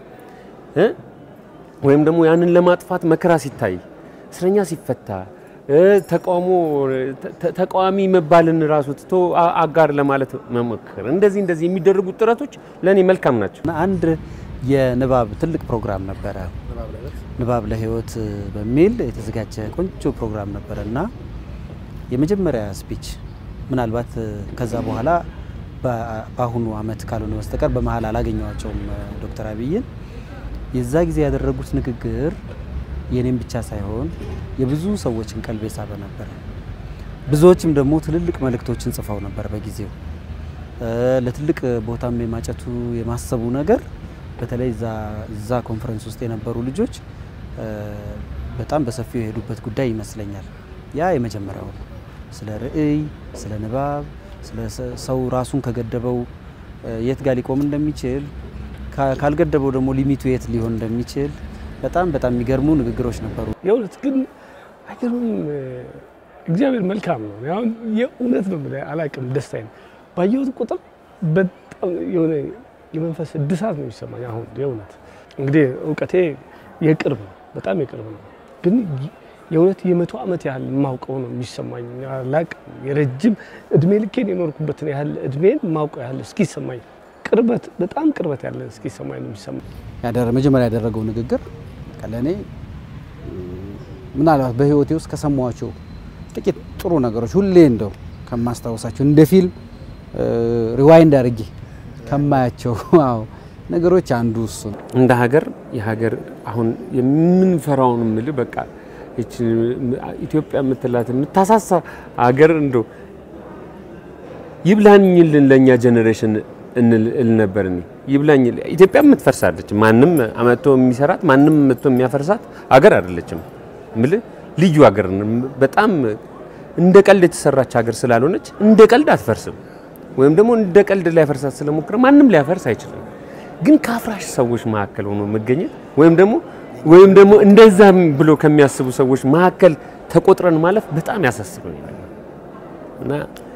[SPEAKER 2] ወይም ደግሞ ያንን ለማጥፋት መከራ ሲታይ እስረኛ ሲፈታ ተቃውሞ ተቃዋሚ መባልን ራሱ ትቶ አጋር ለማለት መሞከር እንደዚህ እንደዚህ የሚደረጉት ጥረቶች ለእኔ መልካም ናቸው።
[SPEAKER 6] አንድ የንባብ ትልቅ ፕሮግራም ነበረ ንባብ ለህይወት በሚል የተዘጋጀ ቆንጆ ፕሮግራም ነበረ እና የመጀመሪያ ስፒች ምናልባት ከዛ በኋላ በአሁኑ አመት ካልሆነ በስተቀር በመሀል አላገኘዋቸውም ዶክተር አብይን የዛ ጊዜ ያደረጉት ንግግር የኔም ብቻ ሳይሆን የብዙ ሰዎችን ቀልብ የሳበ ነበር። ብዙዎችም ደግሞ ትልልቅ መልእክቶችን ጽፈው ነበር በጊዜው ለትልቅ ቦታም የማጨቱ የማሰቡ ነገር በተለይ እዛ ኮንፈረንስ ውስጥ የነበሩ ልጆች በጣም በሰፊው የሄዱበት ጉዳይ ይመስለኛል። ያ የመጀመሪያው ነው። ስለ ርዕይ፣ ስለ ንባብ፣ ስለ ሰው ራሱን ከገደበው የት ጋር ሊቆም እንደሚችል ካልገደበው ደግሞ ሊሚቱ የት ሊሆን እንደሚችል በጣም በጣም የሚገርሙ ንግግሮች ነበሩ።
[SPEAKER 4] የእውነት ግን አይገርምም? እግዚአብሔር መልካም ነው። አሁን የእውነት ነው የምልህ አላውቅም፣ ደስታዬ ነው ባየሁት ቁጥር በጣም የሆነ የመንፈስ እድሳት ነው የሚሰማኝ። አሁን የእውነት እንግዲህ እውቀቴ የቅርብ ነው፣ በጣም የቅርብ ነው። ግን የእውነት የመቶ ዓመት ያህል የማውቀው ነው የሚሰማኝ። አላቅም የረጅም እድሜ ልኬን የኖርኩበትን ያህል እድሜን የማውቀው ያህል እስኪሰማኝ ቅርበት በጣም ቅርበት ያለ እስኪሰማኝ ነው የሚሰማኝ።
[SPEAKER 6] ያደረ መጀመሪያ ያደረገው ንግግር ለእኔ ምናልባት በህይወቴ ውስጥ ከሰማኋቸው ጥቂት ጥሩ ነገሮች ሁሌ እንደው ከማስታወሳቸው እንደ ፊልም ሪዋይንድ አድርጌ ከማያቸው አዎ ነገሮች አንዱ እሱ ነው።
[SPEAKER 2] እንደ ሀገር የሀገር አሁን የምንፈራውን ምል በቃ ይቺ ኢትዮጵያ የምትላት የምታሳሳ ሀገር እንዶ ይብላኝልን ለእኛ ጀኔሬሽን እል ነበር እኔ ይብላኝ። ኢትዮጵያ የምትፈርሳለች። ማንም አመቶ የሚሰራት ማንም መቶ የሚያፈርሳት ሀገር አይደለችም። ምል ልዩ ሀገር በጣም እንደ ቀልድ የተሰራች ሀገር ስላልሆነች እንደ ቀልድ አትፈርስም። ወይም ደግሞ እንደ ቀልድ ሊያፈርሳት ስለሞክረ ማንም ሊያፈርስ አይችልም። ግን ከአፍራሽ ሰዎች መካከል ሆኖ መገኘት ወይም ደግሞ ወይም ደግሞ እንደዛም ብሎ ከሚያስቡ ሰዎች መካከል ተቆጥረን ማለፍ በጣም ያሳስበኛል እና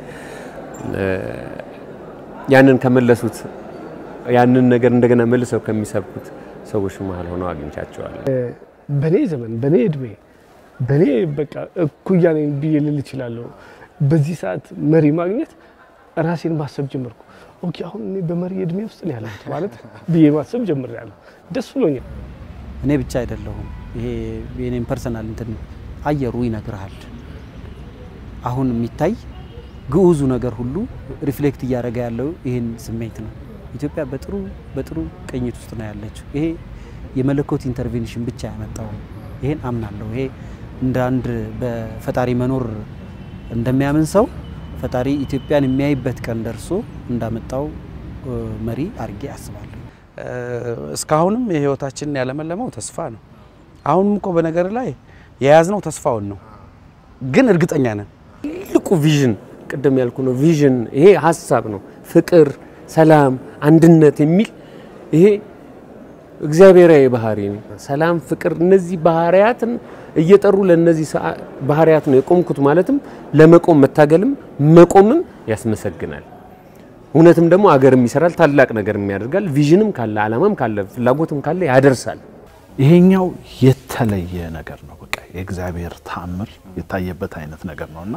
[SPEAKER 2] ያንን ከመለሱት ያንን ነገር እንደገና መልሰው ከሚሰብኩት ሰዎች መሀል ሆነው አግኝቻቸዋለሁ።
[SPEAKER 4] በኔ ዘመን በኔ እድሜ በኔ በቃ እኩያ ነኝ ብዬ ልል እችላለሁ። በዚህ ሰዓት መሪ ማግኘት ራሴን ማሰብ ጀመርኩ። ኦኬ አሁን እኔ በመሪ እድሜ ውስጥ ነው ያለሁት ማለት ብዬ ማሰብ ጀምሬያለሁ። ደስ ብሎኛል።
[SPEAKER 6] እኔ ብቻ አይደለሁም። ይሄ የኔም ፐርሰናል እንትን አየሩ ይነግርሃል። አሁን የሚታይ ግዑዙ ነገር ሁሉ ሪፍሌክት እያደረገ ያለው ይህን ስሜት ነው። ኢትዮጵያ በጥሩ በጥሩ ቅኝት ውስጥ ነው ያለችው። ይሄ የመለኮት ኢንተርቬንሽን ብቻ ያመጣው ይሄን አምናለሁ። ይሄ እንደ አንድ በፈጣሪ መኖር እንደሚያምን ሰው ፈጣሪ ኢትዮጵያን የሚያይበት ቀን ደርሶ እንዳመጣው መሪ አድርጌ አስባለሁ።
[SPEAKER 5] እስካሁንም የህይወታችንን ያለመለመው ተስፋ ነው። አሁንም እኮ በነገር ላይ የያዝነው ተስፋውን ነው፣ ግን እርግጠኛ ነን
[SPEAKER 2] ትልቁ ቪዥን ቅድም ያልኩ ነው። ቪዥን ይሄ ሀሳብ ነው። ፍቅር፣ ሰላም፣ አንድነት የሚል ይሄ እግዚአብሔራዊ ባህሪ ነው። ሰላም፣ ፍቅር እነዚህ ባህሪያትን እየጠሩ ለነዚህ ባህሪያት ነው የቆምኩት ማለትም ለመቆም መታገልም መቆምም ያስመሰግናል። እውነትም ደግሞ አገርም ይሰራል፣ ታላቅ ነገርም ያደርጋል። ቪዥንም ካለ አላማም ካለ ፍላጎትም ካለ ያደርሳል።
[SPEAKER 3] ይሄኛው የተለየ ነገር ነው። በቃ የእግዚአብሔር ተአምር የታየበት አይነት ነገር ነው እና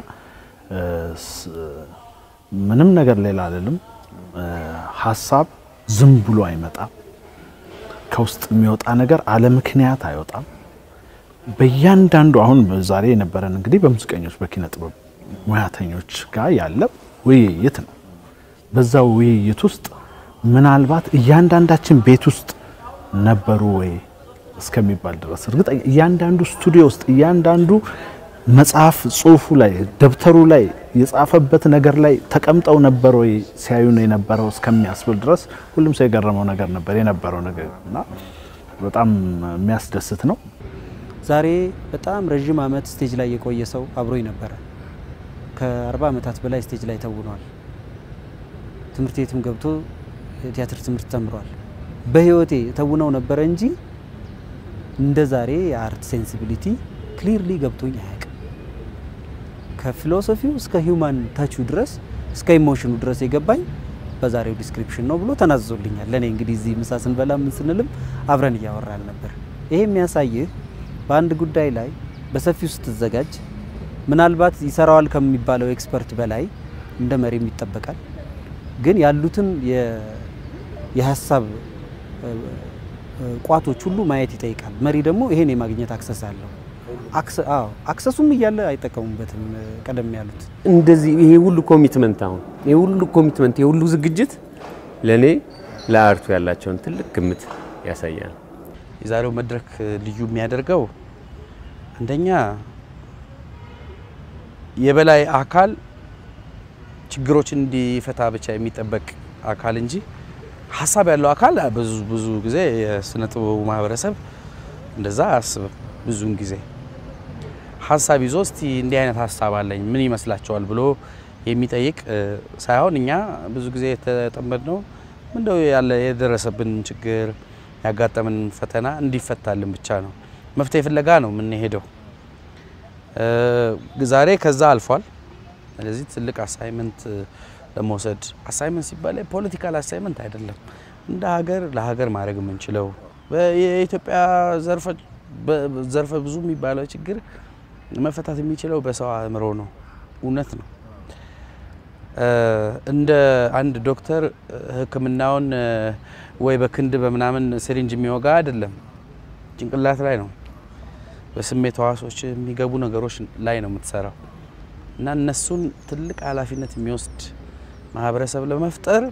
[SPEAKER 3] ምንም ነገር ሌላ አልልም። ሀሳብ ዝም ብሎ አይመጣም። ከውስጥ የሚወጣ ነገር አለ ምክንያት አይወጣም። በእያንዳንዱ አሁን ዛሬ የነበረን እንግዲህ በሙዚቀኞች በኪነ ጥበብ ሙያተኞች ጋር ያለ ውይይት ነው። በዛ ውይይት ውስጥ ምናልባት እያንዳንዳችን ቤት ውስጥ ነበሩ ወይ እስከሚባል ድረስ እርግጠኛ እያንዳንዱ ስቱዲዮ ውስጥ እያንዳንዱ መጽሐፍ ጽሁፉ ላይ ደብተሩ ላይ የጻፈበት ነገር ላይ ተቀምጠው ነበር ወይ ሲያዩ ነው የነበረው እስከሚያስብል ድረስ ሁሉም ሰው የገረመው ነገር ነበር የነበረው ነገር እና በጣም የሚያስደስት ነው።
[SPEAKER 6] ዛሬ በጣም ረዥም ዓመት ስቴጅ ላይ የቆየ ሰው አብሮኝ ነበረ። ከ40 ዓመታት በላይ ስቴጅ ላይ ተውኗል። ትምህርት ቤትም ገብቶ የቲያትር ትምህርት ተምሯል። በህይወቴ ተውነው ነበረ እንጂ እንደ ዛሬ የአርት ሴንሲቢሊቲ ክሊርሊ ገብቶኝ አያውቅም። ከፊሎሶፊው እስከ ሂውማን ታቹ ድረስ እስከ ኢሞሽኑ ድረስ የገባኝ በዛሬው ዲስክሪፕሽን ነው ብሎ ተናዝዞልኛል። ለእኔ እንግዲህ እዚህ ምሳ ስንበላ ምን ስንልም አብረን እያወራን ነበር። ይሄ የሚያሳይህ በአንድ ጉዳይ ላይ በሰፊው ስትዘጋጅ ምናልባት ይሰራዋል ከሚባለው ኤክስፐርት በላይ እንደ መሪም ይጠበቃል። ግን ያሉትን የሀሳብ ቋቶች ሁሉ ማየት ይጠይቃል። መሪ ደግሞ ይሄን የማግኘት አክሰስ አለው። አክሰሱም እያለ አይጠቀሙበትም። ቀደም ያሉት
[SPEAKER 2] እንደዚህ ይሄ ሁሉ ኮሚትመንት አሁን ይሄ ሁሉ ኮሚትመንት ይሄ ሁሉ ዝግጅት ለእኔ ለአርቱ ያላቸውን ትልቅ ግምት ያሳያል።
[SPEAKER 5] የዛሬው መድረክ ልዩ የሚያደርገው አንደኛ የበላይ አካል ችግሮችን እንዲፈታ ብቻ የሚጠበቅ አካል እንጂ ሀሳብ ያለው አካል ብዙ ብዙ ጊዜ የስነ ጥበቡ ማህበረሰብ እንደዛ አያስብም። ብዙውን ጊዜ ሀሳብ ይዞ እስቲ እንዲህ አይነት ሀሳብ አለኝ ምን ይመስላቸዋል ብሎ የሚጠይቅ ሳይሆን እኛ ብዙ ጊዜ የተጠመድነው ምንደው ያለ የደረሰብን ችግር ያጋጠምን ፈተና እንዲፈታልን ብቻ ነው። መፍትሄ ፍለጋ ነው የምንሄደው። ዛሬ ከዛ አልፏል። ስለዚህ ትልቅ አሳይመንት ለመውሰድ አሳይመንት ሲባል ፖለቲካል አሳይመንት አይደለም። እንደ ሀገር ለሀገር ማድረግ የምንችለው የኢትዮጵያ ዘርፈ ብዙ የሚባለው ችግር መፈታት የሚችለው በሰው አእምሮ ነው። እውነት ነው። እንደ አንድ ዶክተር ሕክምናውን ወይ በክንድ በምናምን ሲሪንጅ የሚወጋ አይደለም፣ ጭንቅላት ላይ ነው፣ በስሜት ሕዋሶች የሚገቡ ነገሮች ላይ ነው የምትሰራው እና እነሱን ትልቅ ኃላፊነት የሚወስድ ማህበረሰብ ለመፍጠር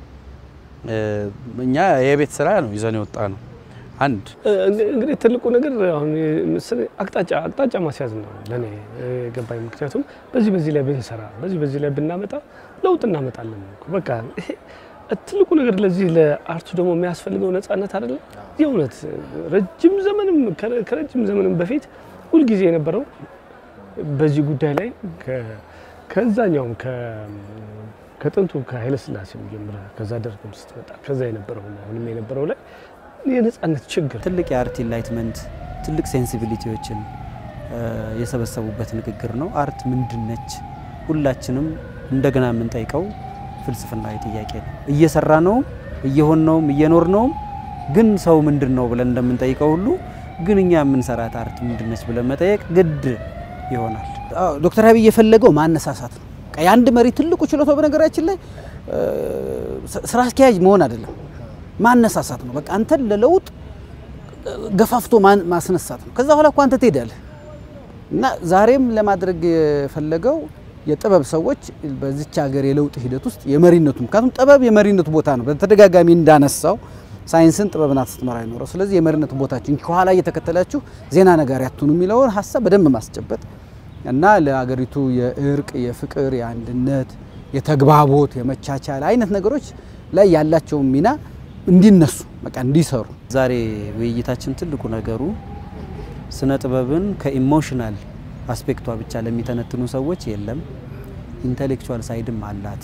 [SPEAKER 5] እኛ የቤት ስራ ነው ይዘን የወጣ ነው። አንድ
[SPEAKER 4] እንግዲህ ትልቁ ነገር አሁን አቅጣጫ አቅጣጫ ማስያዝ ነው ለእኔ ገባኝ። ምክንያቱም በዚህ በዚህ ላይ ብንሰራ በዚህ በዚህ ላይ ብናመጣ ለውጥ እናመጣለን። በቃ ይሄ ትልቁ ነገር ለዚህ ለአርቱ ደግሞ የሚያስፈልገው ነጻነት አይደለም። የእውነት ረጅም ዘመንም ከረጅም ዘመንም በፊት ሁልጊዜ የነበረው በዚህ ጉዳይ ላይ ከዛኛውም ከጥንቱ ከኃይለስላሴም ጀምረ ከዛ ደርግም ስትመጣ ከዛ የነበረው አሁንም የነበረው ላይ የነጻነት ችግር
[SPEAKER 6] ትልቅ የአርት ኢንላይትመንት ትልቅ ሴንሲቢሊቲዎችን የሰበሰቡበት ንግግር ነው። አርት ምንድን ነች? ሁላችንም እንደገና የምንጠይቀው ፍልስፍናዊ ጥያቄ ነው። እየሰራ ነውም እየሆን ነውም እየኖር ነውም ግን ሰው ምንድን ነው ብለን እንደምንጠይቀው ሁሉ ግን እኛ የምንሰራት አርት ምንድን ነች ብለን መጠየቅ ግድ ይሆናል።
[SPEAKER 7] ዶክተር አብይ የፈለገው ማነሳሳት ነው። የአንድ መሪ ትልቁ ችሎታው በነገራችን ላይ ስራ አስኪያጅ መሆን አይደለም ማነሳሳት ነው። በቃ አንተን ለለውጥ ገፋፍቶ ማስነሳት ነው። ከዛ በኋላ እኮ አንተ ትሄዳለህ እና ዛሬም ለማድረግ የፈለገው የጥበብ ሰዎች በዚች ሀገር የለውጥ ሂደት ውስጥ የመሪነቱ ምክንያቱም ጥበብ የመሪነቱ ቦታ ነው። በተደጋጋሚ እንዳነሳው ሳይንስን ጥበብን ስትመራ አይኖረው። ስለዚህ የመሪነቱ ቦታችን ከኋላ እየተከተላችሁ ዜና ነጋሪ አትሁኑ የሚለውን ሀሳብ በደንብ ማስጨበጥ እና ለሀገሪቱ የእርቅ፣ የፍቅር፣ የአንድነት፣ የተግባቦት፣ የመቻቻል አይነት ነገሮች ላይ ያላቸውን ሚና እንዲነሱ በቃ እንዲሰሩ
[SPEAKER 6] ዛሬ ውይይታችን ትልቁ ነገሩ ስነ ጥበብን ከኢሞሽናል አስፔክቷ ብቻ ለሚተነትኑ ሰዎች የለም፣ ኢንቴሌክቹዋል ሳይድም አላት።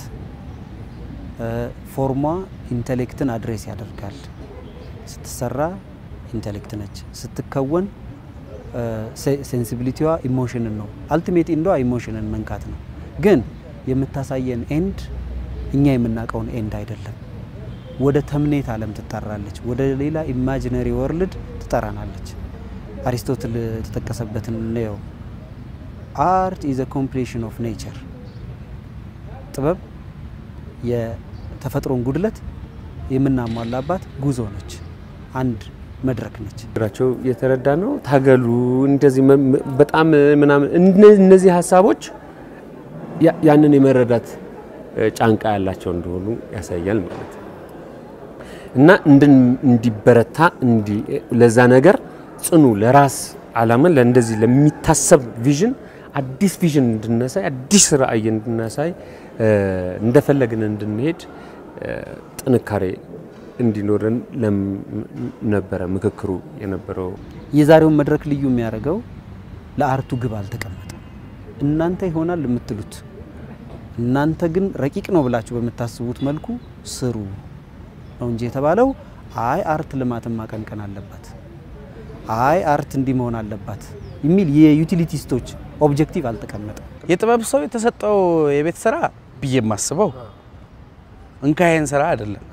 [SPEAKER 6] ፎርሟ ኢንቴሌክትን አድሬስ ያደርጋል። ስትሰራ ኢንቴሌክት ነች፣ ስትከወን ሴንሲቢሊቲዋ ኢሞሽንን ነው። አልቲሜት ኢንዷ ኢሞሽንን መንካት ነው። ግን የምታሳየን ኤንድ እኛ የምናውቀውን ኤንድ አይደለም። ወደ ተምኔት ዓለም ትጠራለች። ወደ ሌላ ኢማጂነሪ ወርልድ ትጠራናለች። አሪስቶትል የተጠቀሰበትን እንየው። አርት ኢዝ ኮምፕሌሽን ኦፍ ኔቸር። ጥበብ የተፈጥሮን ጉድለት የምናሟላባት ጉዞ ነች፣ አንድ መድረክ ነች።
[SPEAKER 2] ችግራቸው የተረዳ ነው። ታገሉ እንደዚህ በጣም ምናምን እነዚህ ሀሳቦች ያንን የመረዳት ጫንቃ ያላቸው እንደሆኑ ያሳያል ማለት ነው። እና እንዲበረታ ለዛ ነገር ጽኑ ለራስ አላማን ለእንደዚህ ለሚታሰብ ቪዥን አዲስ ቪዥን እንድናሳይ አዲስ ራዕይ እንድናሳይ እንደፈለግን እንድንሄድ ጥንካሬ እንዲኖረን ነበረ ምክክሩ የነበረው።
[SPEAKER 6] የዛሬውን መድረክ ልዩ የሚያደርገው ለአርቱ ግብ አልተቀመጠም። እናንተ ይሆናል የምትሉት እናንተ ግን ረቂቅ ነው ብላችሁ በምታስቡት መልኩ ስሩ ነው እንጂ የተባለው አይ አርት ልማትን ማቀንቀን አለባት፣ አይ አርት እንዲህ መሆን አለባት የሚል የዩቲሊቲስቶች ኦብጀክቲቭ አልተቀመጠም።
[SPEAKER 5] የጥበብ ሰው የተሰጠው የቤት ስራ ብዬ የማስበው እንካይን ስራ አይደለም።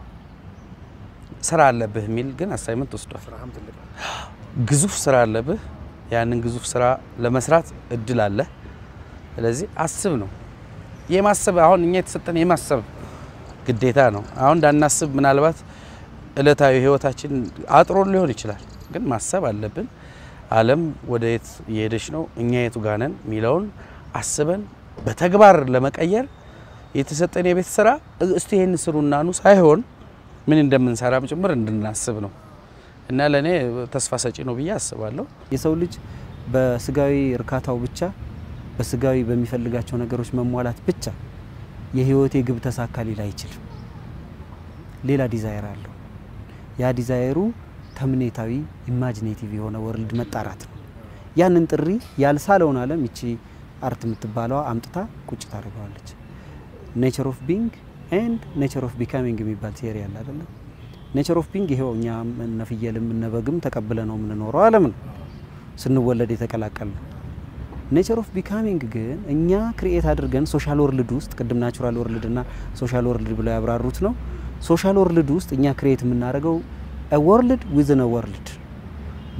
[SPEAKER 5] ስራ አለብህ የሚል ግን አሳይመንት ወስዷል። ግዙፍ ስራ አለብህ። ያንን ግዙፍ ስራ ለመስራት እድል አለ። ስለዚህ አስብ ነው የማሰብ አሁን እኛ የተሰጠን የማሰብ ግዴታ ነው። አሁን እንዳናስብ ምናልባት እለታዊ ህይወታችን አጥሮን ሊሆን ይችላል፣ ግን ማሰብ አለብን። ዓለም ወደ የት እየሄደች ነው፣ እኛ የቱ ጋር ነን የሚለውን አስበን በተግባር ለመቀየር የተሰጠን የቤት ስራ እስቲ ይህን ስሩና ኑ ሳይሆን ምን እንደምንሰራም ጭምር እንድናስብ ነው እና ለእኔ ተስፋ ሰጪ ነው ብዬ አስባለሁ።
[SPEAKER 6] የሰው ልጅ በስጋዊ እርካታው ብቻ በስጋዊ በሚፈልጋቸው ነገሮች መሟላት ብቻ የህይወቴ ግብ ተሳካ ሊል አይችልም። ሌላ ዲዛይር አለው። ያ ዲዛይሩ ተምኔታዊ ኢማጂኔቲቭ የሆነ ወርልድ መጣራት ነው። ያንን ጥሪ ያልሳለውን ዓለም ይቺ አርት የምትባለዋ አምጥታ ቁጭ ታደርገዋለች። ኔቸር ኦፍ ቢንግ ኤንድ ኔቸር ኦፍ ቢካሚንግ የሚባል ቲዮሪ አለ አይደለም። ኔቸር ኦፍ ቢንግ ይሄው እኛ እነ ፍየልም እነ በግም ተቀብለ ነው የምንኖረው ዓለም ነው ስንወለድ የተቀላቀል ነው። ኔቸር ኦፍ ቢካሚንግ ግን እኛ ክሪኤት አድርገን ሶሻል ወርልድ ውስጥ ቅድም ናቹራል ወርልድ እና ሶሻል ወርልድ ብለው ያብራሩት ነው። ሶሻል ወርልድ ውስጥ እኛ ክሪኤት የምናደርገው ወርልድ ዊዝን ወርልድ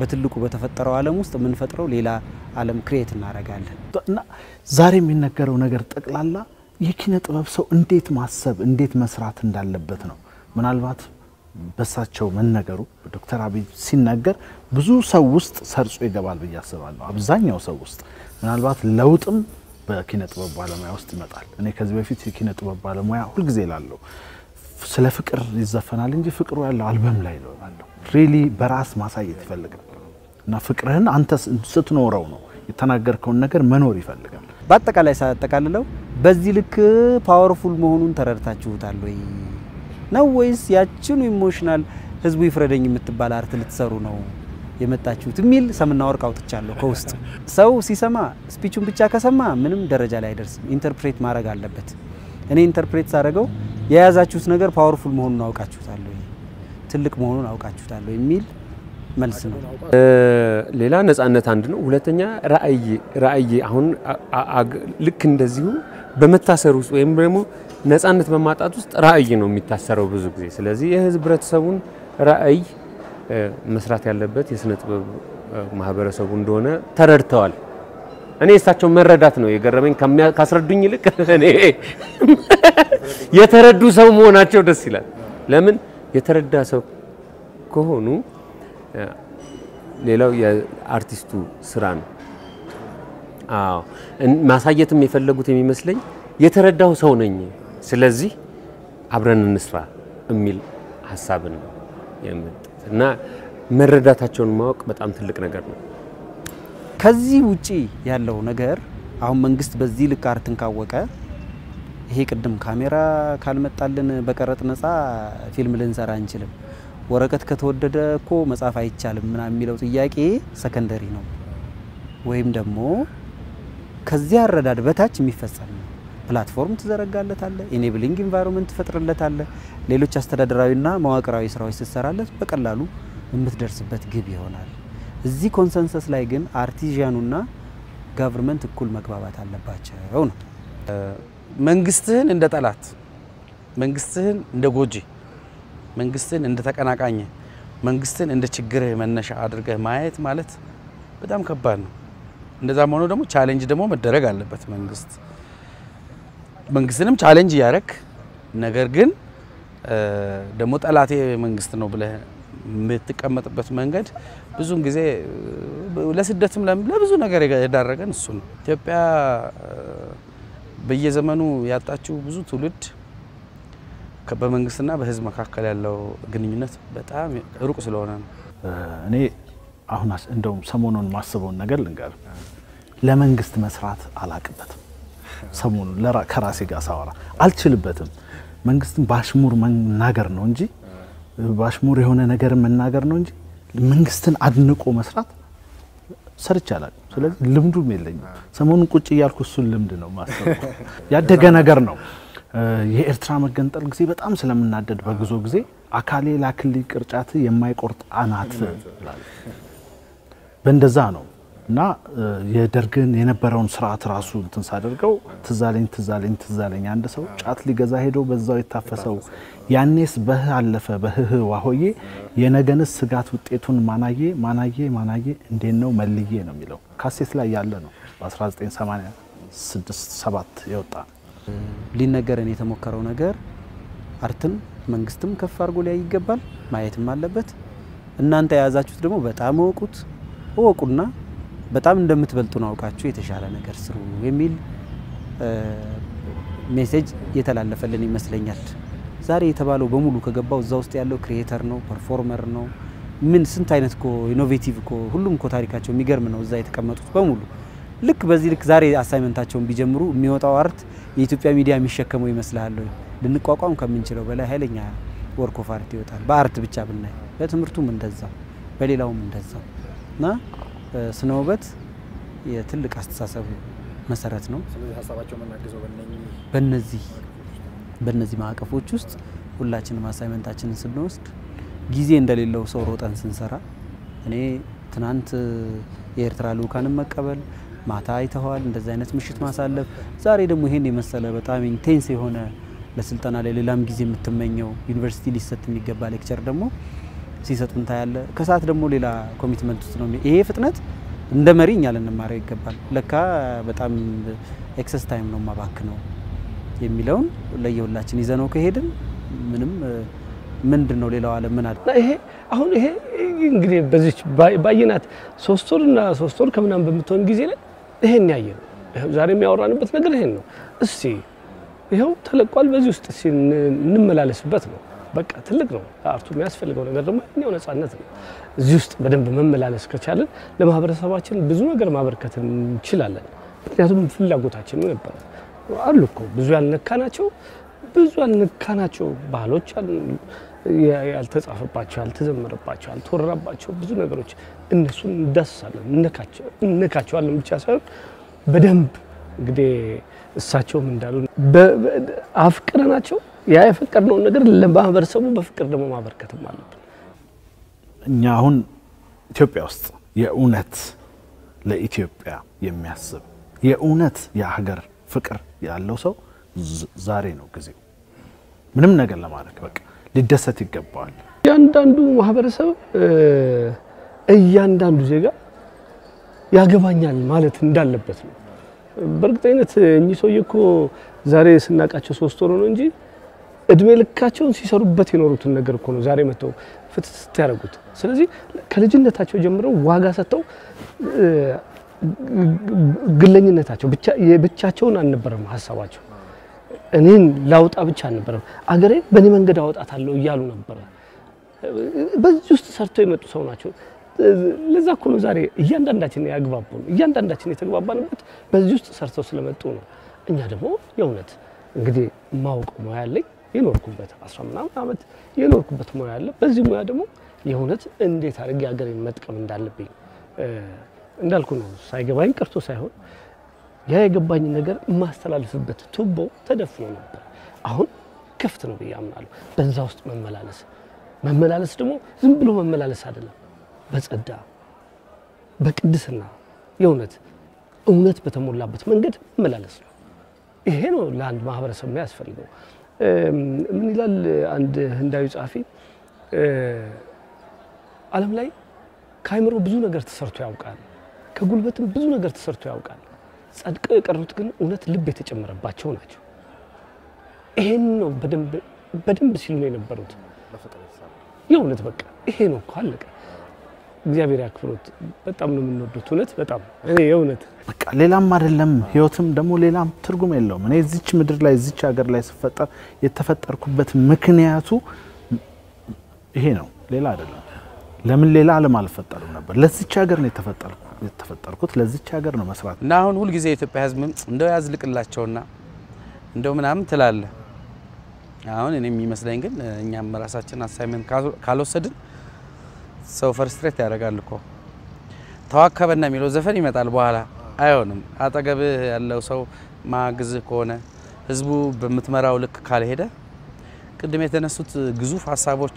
[SPEAKER 6] በትልቁ በተፈጠረው ዓለም ውስጥ የምንፈጥረው ሌላ ዓለም ክሬት እናደርጋለን።
[SPEAKER 3] እና ዛሬ የሚነገረው ነገር ጠቅላላ የኪነ ጥበብ ሰው እንዴት ማሰብ እንዴት መስራት እንዳለበት ነው። ምናልባት በሳቸው መነገሩ ዶክተር አብይ ሲነገር ብዙ ሰው ውስጥ ሰርጾ ይገባል ብዬ አስባለሁ። አብዛኛው ሰው ውስጥ ምናልባት ለውጥም በኪነ ጥበብ ባለሙያ ውስጥ ይመጣል። እኔ ከዚህ በፊት የኪነ ጥበብ ባለሙያ ሁልጊዜ ላለው ስለ ፍቅር ይዘፈናል እንጂ ፍቅሩ ያለው አልበም ላይ ነው ያለው። ሪሊ በራስ ማሳየት ይፈልጋል እና ፍቅርህን አንተ ስትኖረው ነው የተናገርከውን ነገር መኖር ይፈልጋል።
[SPEAKER 6] በአጠቃላይ ሳጠቃልለው በዚህ ልክ ፓወርፉል መሆኑን ተረድታችሁታል ወይ ነው ወይስ ያችኑ ኢሞሽናል ህዝቡ ይፍረደኝ የምትባል አርት ልትሰሩ ነው የመጣችሁት የሚል ሰምና ወርቅ አውጥቻለሁ ከውስጥ። ሰው ሲሰማ ስፒቹን ብቻ ከሰማ ምንም ደረጃ ላይ አይደርስም። ኢንተርፕሬት ማድረግ አለበት። እኔ ኢንተርፕሬት ሳደርገው የያዛችሁት ነገር ፓወርፉል መሆኑን አውቃችሁታል ወይ ትልቅ መሆኑን አውቃችሁታል ወይ የሚል መልስ ነው።
[SPEAKER 2] ሌላ ነጻነት አንድ ነው። ሁለተኛ ራዕይ ራዕይ አሁን ልክ እንደዚሁ በመታሰር ውስጥ ወይም ደግሞ ነጻነት በማጣት ውስጥ ራዕይ ነው የሚታሰረው ብዙ ጊዜ። ስለዚህ የህዝብ ህብረተሰቡን ራዕይ መስራት ያለበት የስነ ጥበብ ማህበረሰቡ እንደሆነ ተረድተዋል። እኔ የእሳቸው መረዳት ነው የገረመኝ ካስረዱኝ ይልቅ እኔ የተረዱ ሰው መሆናቸው ደስ ይላል። ለምን የተረዳ ሰው ከሆኑ ሌላው የአርቲስቱ ስራ ነው። አዎ ማሳየትም የፈለጉት የሚመስለኝ የተረዳው ሰው ነኝ፣ ስለዚህ አብረን እንስራ የሚል ሀሳብን ነው የመጡት እና መረዳታቸውን ማወቅ በጣም ትልቅ ነገር ነው።
[SPEAKER 6] ከዚህ ውጪ ያለው ነገር አሁን መንግስት በዚህ ልክ አርትን ካወቀ ይሄ ቅድም ካሜራ ካልመጣልን በቀረጥ ነፃ ፊልም ልንሰራ አንችልም፣ ወረቀት ከተወደደ እኮ መጻፍ አይቻልም ምናምን የሚለው ጥያቄ ሰከንደሪ ነው፣ ወይም ደግሞ ከዚህ አረዳድ በታች የሚፈጸም ነው። ፕላትፎርም ትዘረጋለታለ፣ ኢኔብሊንግ ኢንቫይሮንመንት ትፈጥርለታለ፣ ሌሎች አስተዳደራዊና መዋቅራዊ ስራዎች ስትሰራለት በቀላሉ የምትደርስበት ግብ ይሆናል። እዚህ ኮንሰንሰስ ላይ ግን አርቲዣኑና ጋቨርንመንት እኩል መግባባት አለባቸው ነው።
[SPEAKER 5] መንግስትህን እንደ ጠላት፣ መንግስትህን እንደ ጎጂ፣ መንግስትህን እንደ ተቀናቃኝ፣ መንግስትን እንደ ችግርህ መነሻ አድርገህ ማየት ማለት በጣም ከባድ ነው። እንደዛም ሆኖ ደግሞ ቻሌንጅ ደግሞ መደረግ አለበት። መንግስት መንግስትንም ቻሌንጅ እያደረግ ነገር ግን ደግሞ ጠላቴ መንግስት ነው ብለህ የምትቀመጥበት መንገድ ብዙውን ጊዜ ለስደትም ለብዙ ነገር የዳረገን እሱ ነው። ኢትዮጵያ በየዘመኑ ያጣችው ብዙ ትውልድ በመንግስትና በህዝብ መካከል ያለው ግንኙነት በጣም ሩቅ ስለሆነ ነው።
[SPEAKER 3] እኔ አሁን እንደውም ሰሞኑን ማስበውን ነገር ልንገር። ለመንግስት መስራት አላቅበትም። ሰሞኑን ከራሴ ጋር ሳወራ አልችልበትም። መንግስትን በአሽሙር መናገር ነው እንጂ በአሽሙር የሆነ ነገር መናገር ነው እንጂ መንግስትን አድንቆ መስራት ሰርቼ አላውቅም። ስለዚህ ልምዱም የለኝም። ሰሞኑን ቁጭ እያልኩ እሱን ልምድ ነው ማሰብ ያደገ ነገር ነው። የኤርትራ መገንጠል ጊዜ በጣም ስለምናደድ በጉዞ ጊዜ አካሌ ላክልኝ ቅርጫት የማይቆርጥ አናት በእንደዛ ነው እና የደርግን የነበረውን ስርዓት ራሱ እንትን ሳደርገው ትዛለኝ ትዛለኝ ትዛለኝ አንድ ሰው ጫት ሊገዛ ሄዶ በዛው የታፈሰው ያኔስ በህ አለፈ በህህ ዋሆዬ የነገንስ ስጋት ውጤቱን ማናዬ ማናዬ ማናዬ እንዴት ነው መልዬ ነው የሚለው ካሴት ላይ ያለ ነው። በ1986 7 የወጣ ነው።
[SPEAKER 6] ሊነገረን የተሞከረው ነገር አርትን መንግስትም ከፍ አድርጎ ሊያይ ይገባል፣ ማየትም አለበት። እናንተ የያዛችሁት ደግሞ በጣም እወቁት፣ እወቁና በጣም እንደምትበልጡን አውቃችሁ የተሻለ ነገር ስሩ የሚል ሜሴጅ የተላለፈልን ይመስለኛል። ዛሬ የተባለው በሙሉ ከገባው እዛ ውስጥ ያለው ክሪኤተር ነው፣ ፐርፎርመር ነው። ምን ስንት አይነት እኮ ኢኖቬቲቭ እኮ ሁሉም እኮ ታሪካቸው የሚገርም ነው። እዛ የተቀመጡት በሙሉ ልክ በዚህ ልክ ዛሬ አሳይመንታቸውን ቢጀምሩ የሚወጣው አርት የኢትዮጵያ ሚዲያ የሚሸከመው ይመስልሃል ወይ? ልንቋቋም ከምንችለው በላይ ኃይለኛ ወርክ ኦፍ አርት ይወጣል። በአርት ብቻ ብናይ፣ በትምህርቱም እንደዛው፣ በሌላውም እንደዛው እና ስነ ውበት የትልቅ አስተሳሰብ መሰረት ነው። በነዚህ በነዚህ ማዕቀፎች ውስጥ ሁላችንም አሳይመንታችንን ስንወስድ ጊዜ እንደሌለው ሰው ሮጠን ስንሰራ እኔ ትናንት የኤርትራ ልኡካንን መቀበል ማታ አይተኸዋል፣ እንደዚህ አይነት ምሽት ማሳለፍ፣ ዛሬ ደግሞ ይሄን የመሰለ በጣም ኢንቴንስ የሆነ ለስልጠና ላይ ሌላም ጊዜ የምትመኘው ዩኒቨርሲቲ ሊሰጥ የሚገባ ሌክቸር ደግሞ ሲሰጡን ታያለ። ከሰዓት ደግሞ ሌላ ኮሚትመንት ውስጥ ነው። ይሄ ፍጥነት እንደ መሪ እኛ ልንማረው ይገባል። ለካ በጣም ኤክሰስ ታይም ነው ማባክ ነው የሚለውን ለየሁላችን ይዘነው ከሄድን ምንም ምንድን ነው ሌላው ዓለም ምን አለ
[SPEAKER 4] እና ይሄ አሁን ይሄ እንግዲህ በዚች ባየናት ሶስት ወር እና ሶስት ወር ከምናምን በምትሆን ጊዜ ላይ ይሄን ያየ ነው። ዛሬ የሚያወራንበት ነገር ይሄን ነው። እስቲ ይኸው ተለቋል። በዚህ ውስጥ እስቲ እንመላለስበት ነው። በቃ ትልቅ ነው። አርቱ የሚያስፈልገው ነገር ደግሞ የኛው ነጻነት ነው። እዚህ ውስጥ በደንብ መመላለስ ከቻለን ለማህበረሰባችን ብዙ ነገር ማበርከት እንችላለን። ምክንያቱም ፍላጎታችን ነበረ አሉ እኮ ብዙ ያልነካናቸው ብዙ ያልነካናቸው ባህሎች ያልተጻፈባቸው፣ ያልተዘመረባቸው፣ ያልተወራባቸው ብዙ ነገሮች እነሱን እንዳስሳለን፣ እነካቸዋለን ብቻ ሳይሆን በደንብ እንግዲህ እሳቸውም እንዳሉ አፍቅረናቸው ያ የፈቀድነውን ነገር ለማህበረሰቡ በፍቅር ደግሞ ማበርከትም አለብን።
[SPEAKER 3] እኛ አሁን ኢትዮጵያ ውስጥ የእውነት ለኢትዮጵያ የሚያስብ የእውነት የሀገር ፍቅር ያለው ሰው ዛሬ ነው ጊዜው። ምንም ነገር ለማድረግ በቃ ሊደሰት ይገባዋል።
[SPEAKER 4] እያንዳንዱ ማህበረሰብ እያንዳንዱ ዜጋ ያገባኛል ማለት እንዳለበት ነው። በእርግጠኝነት እኚህ ሰውዬ እኮ ዛሬ ስናውቃቸው ሶስት ወር ነው እንጂ እድሜ ልካቸውን ሲሰሩበት የኖሩትን ነገር እኮ ነው ዛሬ መጥተው ፍትት ያደረጉት። ስለዚህ ከልጅነታቸው ጀምረው ዋጋ ሰጥተው ግለኝነታቸው ብቻቸውን አልነበረም ሀሳባቸው እኔን ላውጣ ብቻ አልነበረም፣ አገሬን በእኔ መንገድ አወጣታለሁ እያሉ ነበረ። በዚህ ውስጥ ሰርተው የመጡ ሰው ናቸው። ለዛ እኮ ነው ዛሬ እያንዳንዳችን ያግባቡን፣ እያንዳንዳችን የተግባባንበት በዚህ ውስጥ ሰርተው ስለመጡ ነው። እኛ ደግሞ የእውነት እንግዲህ ማውቀው ሙያ አለኝ የኖርኩበት አስራ ምናምን ዓመት የኖርኩበት ሙያ አለ። በዚህ ሙያ ደግሞ የእውነት እንዴት አድርጌ ሀገሬን መጥቀም እንዳለብኝ እንዳልኩ ነው። ሳይገባኝ ቀርቶ ሳይሆን ያ የገባኝ ነገር የማስተላልፍበት ቱቦ ተደፍኖ ነበር። አሁን ክፍት ነው ብዬ አምናለሁ። በዛ ውስጥ መመላለስ መመላለስ ደግሞ ዝም ብሎ መመላለስ አይደለም፣ በጸዳ በቅድስና የእውነት እውነት በተሞላበት መንገድ መመላለስ ነው። ይሄ ነው ለአንድ ማህበረሰብ የሚያስፈልገው። ምን ይላል አንድ ህንዳዊ ጸሐፊ፣ ዓለም ላይ ከአይምሮ ብዙ ነገር ተሰርቶ ያውቃል፣ ከጉልበትም ብዙ ነገር ተሰርቶ ያውቃል። ጸድቀው የቀሩት ግን እውነት ልብ የተጨመረባቸው ናቸው። ይሄን ነው በደንብ ሲሉ ነው የነበሩት። የእውነት በቃ ይሄ ነው እኮ አለቀ። እግዚአብሔር ያክብሮት። በጣም ነው የምንወዱት። እውነት በጣም እኔ የእውነት
[SPEAKER 3] በቃ ሌላም አይደለም ህይወትም ደግሞ ሌላም ትርጉም የለውም። እኔ እዚች ምድር ላይ እዚች ሀገር ላይ ስፈጠር የተፈጠርኩበት ምክንያቱ ይሄ ነው፣ ሌላ አይደለም። ለምን ሌላ ዓለም አልፈጠርም ነበር? ለዚች ሀገር ነው የተፈጠርኩት፣ ለዚች ሀገር ነው መስራት
[SPEAKER 5] እና አሁን ሁልጊዜ የኢትዮጵያ ህዝብ እንደው ያዝልቅላቸውና እንደው ምናምን ትላለ። አሁን እኔ የሚመስለኝ ግን እኛም ራሳችን አሳይመንት ካልወሰድን ሰው ፈርስትሬት ያደርጋል እኮ ተዋከበና የሚለው ዘፈን ይመጣል በኋላ አይሆንም። አጠገብህ ያለው ሰው ማግዝህ ከሆነ ህዝቡ በምትመራው ልክ ካልሄደ ቅድም የተነሱት ግዙፍ ሀሳቦች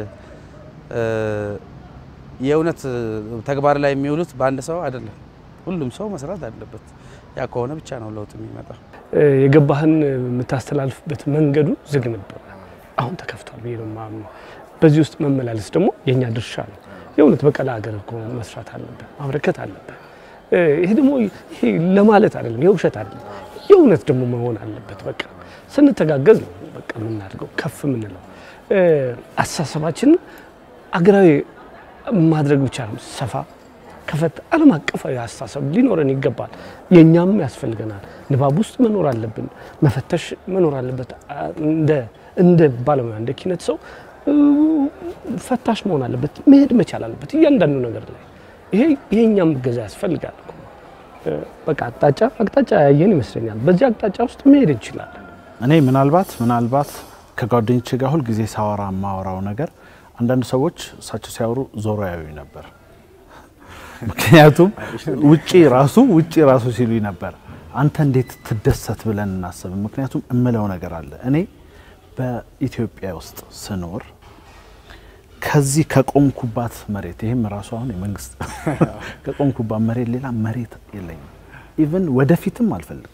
[SPEAKER 5] የእውነት ተግባር ላይ የሚውሉት በአንድ ሰው አይደለም። ሁሉም ሰው መስራት አለበት። ያ ከሆነ ብቻ ነው ለውጥ የሚመጣው።
[SPEAKER 4] የገባህን የምታስተላልፍበት መንገዱ ዝግ ነበር፣ አሁን ተከፍቷል ብዬ ነው የማምነው። በዚህ ውስጥ መመላለስ ደግሞ የእኛ ድርሻ ነው። የእውነት በቀላ ሀገር እኮ መስራት አለብህ፣ ማበረከት አለብህ። ይሄ ደግሞ ይሄ ለማለት አይደለም፣ የውሸት አይደለም፣ የእውነት ደግሞ መሆን አለበት። በቃ ስንተጋገዝ ነው በቃ የምናድገው ከፍ የምንለው። አስተሳሰባችንን አገራዊ ማድረግ ብቻ ነው ሰፋ ከፈት ዓለም አቀፋዊ አስተሳሰብ ሊኖረን ይገባል። የእኛም ያስፈልገናል። ንባብ ውስጥ መኖር አለብን፣ መፈተሽ መኖር አለበት። እንደ ባለሙያ እንደ ኪነት ሰው ፈታሽ መሆን አለበት፣ መሄድ መቻል አለበት እያንዳንዱ ነገር ላይ። ይሄ የእኛም እገዛ ያስፈልጋል። በቃ አቅጣጫ አቅጣጫ ያየን ይመስለኛል። በዚህ አቅጣጫ ውስጥ መሄድ እንችላለን።
[SPEAKER 3] እኔ ምናልባት ምናልባት ከጓደኞቼ ጋር ሁል ጊዜ ሳወራ የማወራው ነገር አንዳንድ ሰዎች እሳቸው ሲያወሩ ዞሮ ያዩኝ ነበር። ምክንያቱም ውጪ ራሱ ውጪ ራሱ ሲሉኝ ነበር አንተ እንዴት ትደሰት ብለን እናስብ። ምክንያቱም እምለው ነገር አለ። እኔ በኢትዮጵያ ውስጥ ስኖር ከዚህ ከቆምኩባት መሬት ይህም ራሱ አሁን የመንግስት ከቆምኩባት መሬት ሌላ መሬት የለኝም። ኢቭን ወደፊትም አልፈልግም።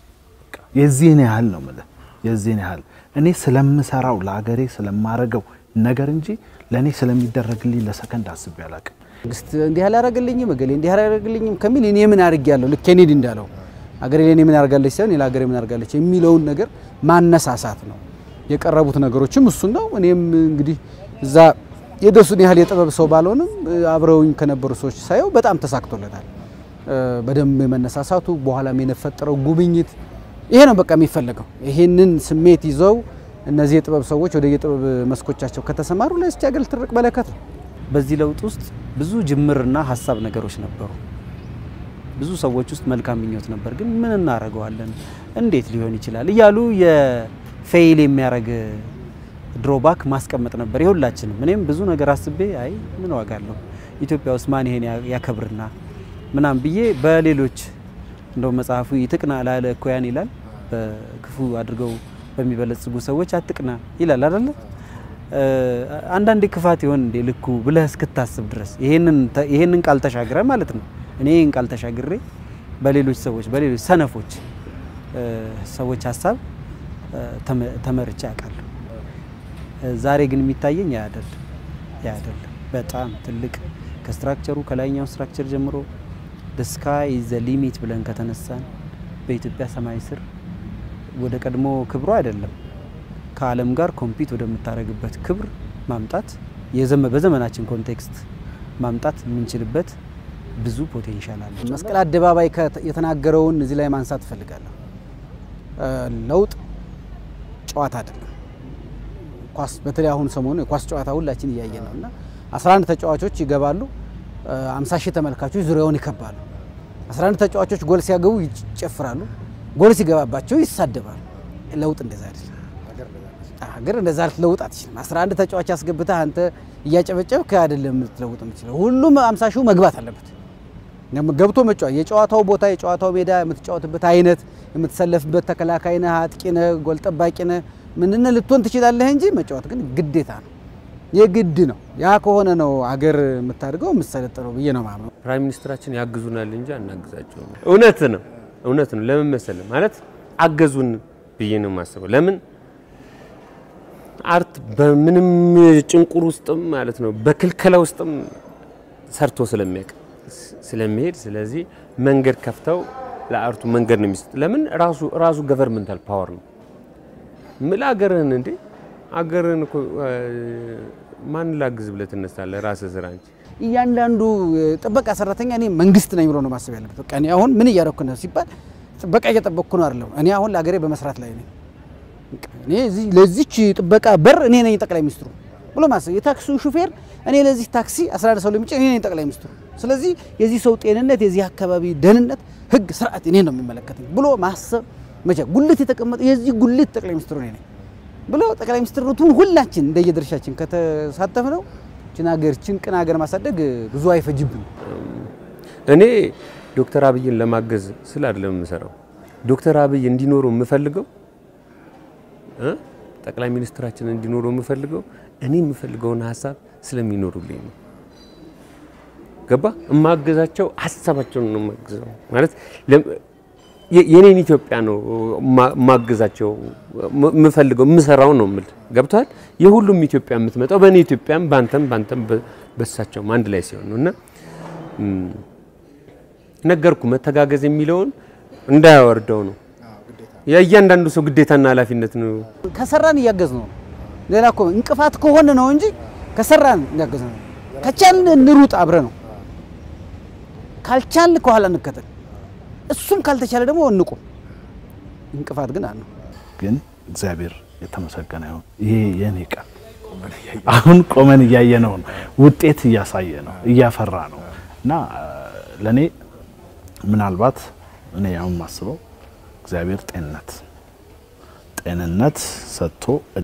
[SPEAKER 3] የዚህን ያህል ነው የምልህ፣ የዚህን ያህል እኔ ስለምሰራው ለአገሬ ስለማረገው ነገር እንጂ ለእኔ ስለሚደረግልኝ ለሰከንድ አስቤ አላቅም።
[SPEAKER 7] መንግስት እንዲህ አላደረገልኝም እገሌ እንዲህ አላደረገልኝም ከሚል እኔ ምን አድርጌያለሁ ልክ ኬኔዲ እንዳለው አገሬ ለእኔ ምን አድርጋለች ሳይሆን ሌላ ሀገሬ ምን አድርጋለች የሚለውን ነገር ማነሳሳት ነው። የቀረቡት ነገሮችም እሱን ነው። እኔም እንግዲህ እዛ የደሱን ያህል የጥበብ ሰው ባልሆንም አብረውኝ ከነበሩ ሰዎች ሳየው በጣም ተሳክቶለታል። በደንብ የመነሳሳቱ በኋላም የነፈጠረው ጉብኝት ይሄ ነው በቃ የሚፈለገው። ይሄንን ስሜት ይዘው እነዚህ የጥበብ ሰዎች ወደ የጥበብ መስኮቻቸው ከተሰማሩ ለዚች ሀገር ትልቅ በረከት ነው።
[SPEAKER 6] በዚህ ለውጥ ውስጥ ብዙ ጅምርና ሀሳብ ነገሮች ነበሩ። ብዙ ሰዎች ውስጥ መልካም ምኞት ነበር። ግን ምን እናደርገዋለን፣ እንዴት ሊሆን ይችላል እያሉ የፌይል የሚያደርግ ድሮባክ ማስቀመጥ ነበር የሁላችንም። እኔም ብዙ ነገር አስቤ አይ ምን ዋጋ አለው ኢትዮጵያ ውስጥ ማን ይሄን ያከብርና ምናም ብዬ በሌሎች እንደው መጽሐፉ ይትቅና ላለ እኮያን ይላል በክፉ አድርገው በሚበለጽጉ ሰዎች አትቅና ይላል አይደለ? አንዳንዴ ክፋት ይሆን እንዴ ልኩ ብለህ እስክታስብ ድረስ ይሄንን ቃል ተሻግረ ማለት ነው። እኔ ይህን ቃል ተሻግሬ በሌሎች ሰዎች በሌሎች ሰነፎች ሰዎች ሀሳብ ተመርቼ አውቃለሁ። ዛሬ ግን የሚታየኝ ያ አይደለም ያ አይደለም። በጣም ትልቅ ከስትራክቸሩ ከላይኛው ስትራክቸር ጀምሮ ስካይ ዘ ሊሚት ብለን ከተነሳን በኢትዮጵያ ሰማይ ስር ወደ ቀድሞ ክብሩ አይደለም ከዓለም ጋር ኮምፒት ወደምታደርግበት ክብር ማምጣት በዘመናችን ኮንቴክስት ማምጣት የምንችልበት ብዙ ፖቴንሻል አለ።
[SPEAKER 7] መስቀል አደባባይ የተናገረውን እዚህ ላይ ማንሳት እፈልጋለሁ። ለውጥ ጨዋታ አይደለም። ኳስ በተለይ አሁን ሰሞኑ የኳስ ጨዋታ ሁላችን እያየን ነው እና 11 ተጫዋቾች ይገባሉ፣ 50 ሺህ ተመልካቾች ዙሪያውን ይከባሉ። 11 ተጫዋቾች ጎል ሲያገቡ ይጨፍራሉ፣ ጎል ሲገባባቸው ይሳደባሉ። ለውጥ እንደዛ አይደለም። ሀገር እንደዛ ልትለውጥ አትችልም። 11 ተጫዋች አስገብተህ አንተ እያጨበጨብክ አይደለም ልትለውጥ የምትችለው። ሁሉም 50 ሺው መግባት አለበት ገብቶ መጫወት። የጨዋታው ቦታ፣ የጨዋታው ሜዳ፣ የምትጫወትበት አይነት፣ የምትሰለፍበት ተከላካይ ነህ፣ አጥቂ ነህ፣ ጎል ጠባቂ ነህ፣ ምንነ ልትሆን ትችላለህ እንጂ መጫወት ግን ግዴታ ነው፣ የግድ ነው። ያ ከሆነ ነው አገር የምታድገው የምትሰለጥነው ብዬ ነው ማምነው።
[SPEAKER 2] ፕራይም ሚኒስትራችን ያግዙናል እንጂ አናግዛቸውም። እውነት ነው፣ እውነት ነው። ለምን መሰለህ ማለት አገዙን ብዬ ነው የማስበው። ለምን አርት በምንም ጭንቁር ውስጥም ማለት ነው በክልከላ ውስጥም ሰርቶ ስለሚያውቅ ስለሚሄድ ስለዚህ መንገድ ከፍተው ለአርቱ መንገድ ነው የሚሰጥ። ለምን ራሱ ራሱ ገቨርንመንታል ፓወር ነው ምል አገርህን እንዴ አገርህን እኮ ማን ላግዝ ብለህ ትነሳለህ? ራስህ ስራ እንጂ
[SPEAKER 7] እያንዳንዱ ጥበቃ ሰራተኛ እኔ መንግስት ነኝ ብሎ ነው ማሰብ ያለበት። በቃ እኔ አሁን ምን እያደረኩ ነው ሲባል ጥበቃ እየጠበቅኩ ነው አይደለም። እኔ አሁን ለሀገሬ በመስራት ላይ ነኝ። እኔ ለዚች ጥበቃ በር እኔ ነኝ ጠቅላይ ሚኒስትሩ ብሎ ማሰብ የታክሲው ሹፌር እኔ ለዚህ ታክሲ 11 ሰው ለሚጭን እኔ ነኝ ጠቅላይ ሚኒስትሩ። ስለዚህ የዚህ ሰው ጤንነት፣ የዚህ አካባቢ ደህንነት፣ ህግ፣ ስርዓት እኔ ነው የሚመለከተኝ ብሎ ማሰብ መቼ ጉልት የተቀመጠ የዚህ ጉልት ጠቅላይ ሚኒስትሩ እኔ ነኝ ብሎ ጠቅላይ ሚኒስትርነቱን ሁላችን እንደየድርሻችን ከተሳተፍ ነው ችን ሀገር ችን ቅን ሀገር ማሳደግ ብዙ አይፈጅብን።
[SPEAKER 2] እኔ ዶክተር አብይን ለማገዝ ስለ አይደለም የምሰራው ዶክተር አብይ እንዲኖሩ የምፈልገው ጠቅላይ ሚኒስትራችን እንዲኖሩ የምፈልገው እኔ የምፈልገውን ሀሳብ ስለሚኖሩልኝ ነው። ገባ እማገዛቸው ሀሳባቸውን ነው የማግዘው ማለት የኔን ኢትዮጵያ ነው ማገዛቸው የምፈልገው የምሰራው ነው የምል ገብቷል። የሁሉም ኢትዮጵያ የምትመጣው በእኔ ኢትዮጵያም በአንተም በአንተም በሳቸውም አንድ ላይ ሲሆን ነው እና ነገርኩ መተጋገዝ የሚለውን እንዳያወርደው ነው የእያንዳንዱ ሰው ግዴታና ኃላፊነት ነው።
[SPEAKER 7] ከሰራን እያገዝ ነው። ሌላ እኮ እንቅፋት ከሆነ ነው እንጂ ከሰራን እያገዝ ነው። ከቻልን እንሩጥ አብረ ነው። ካልቻልን ከኋላ እንከተል። እሱም ካልተቻለ ደግሞ እንቁም። እንቅፋት ግን አለ።
[SPEAKER 3] ግን እግዚአብሔር የተመሰገነ ይሁን። ይሄ የኔ ቀን አሁን ቆመን እያየ ነው፣ ውጤት እያሳየ ነው፣ እያፈራ ነው እና ለእኔ ምናልባት እኔ አሁን ማስበው እግዚአብሔር ጤንነት ጤንነት ሰጥቶ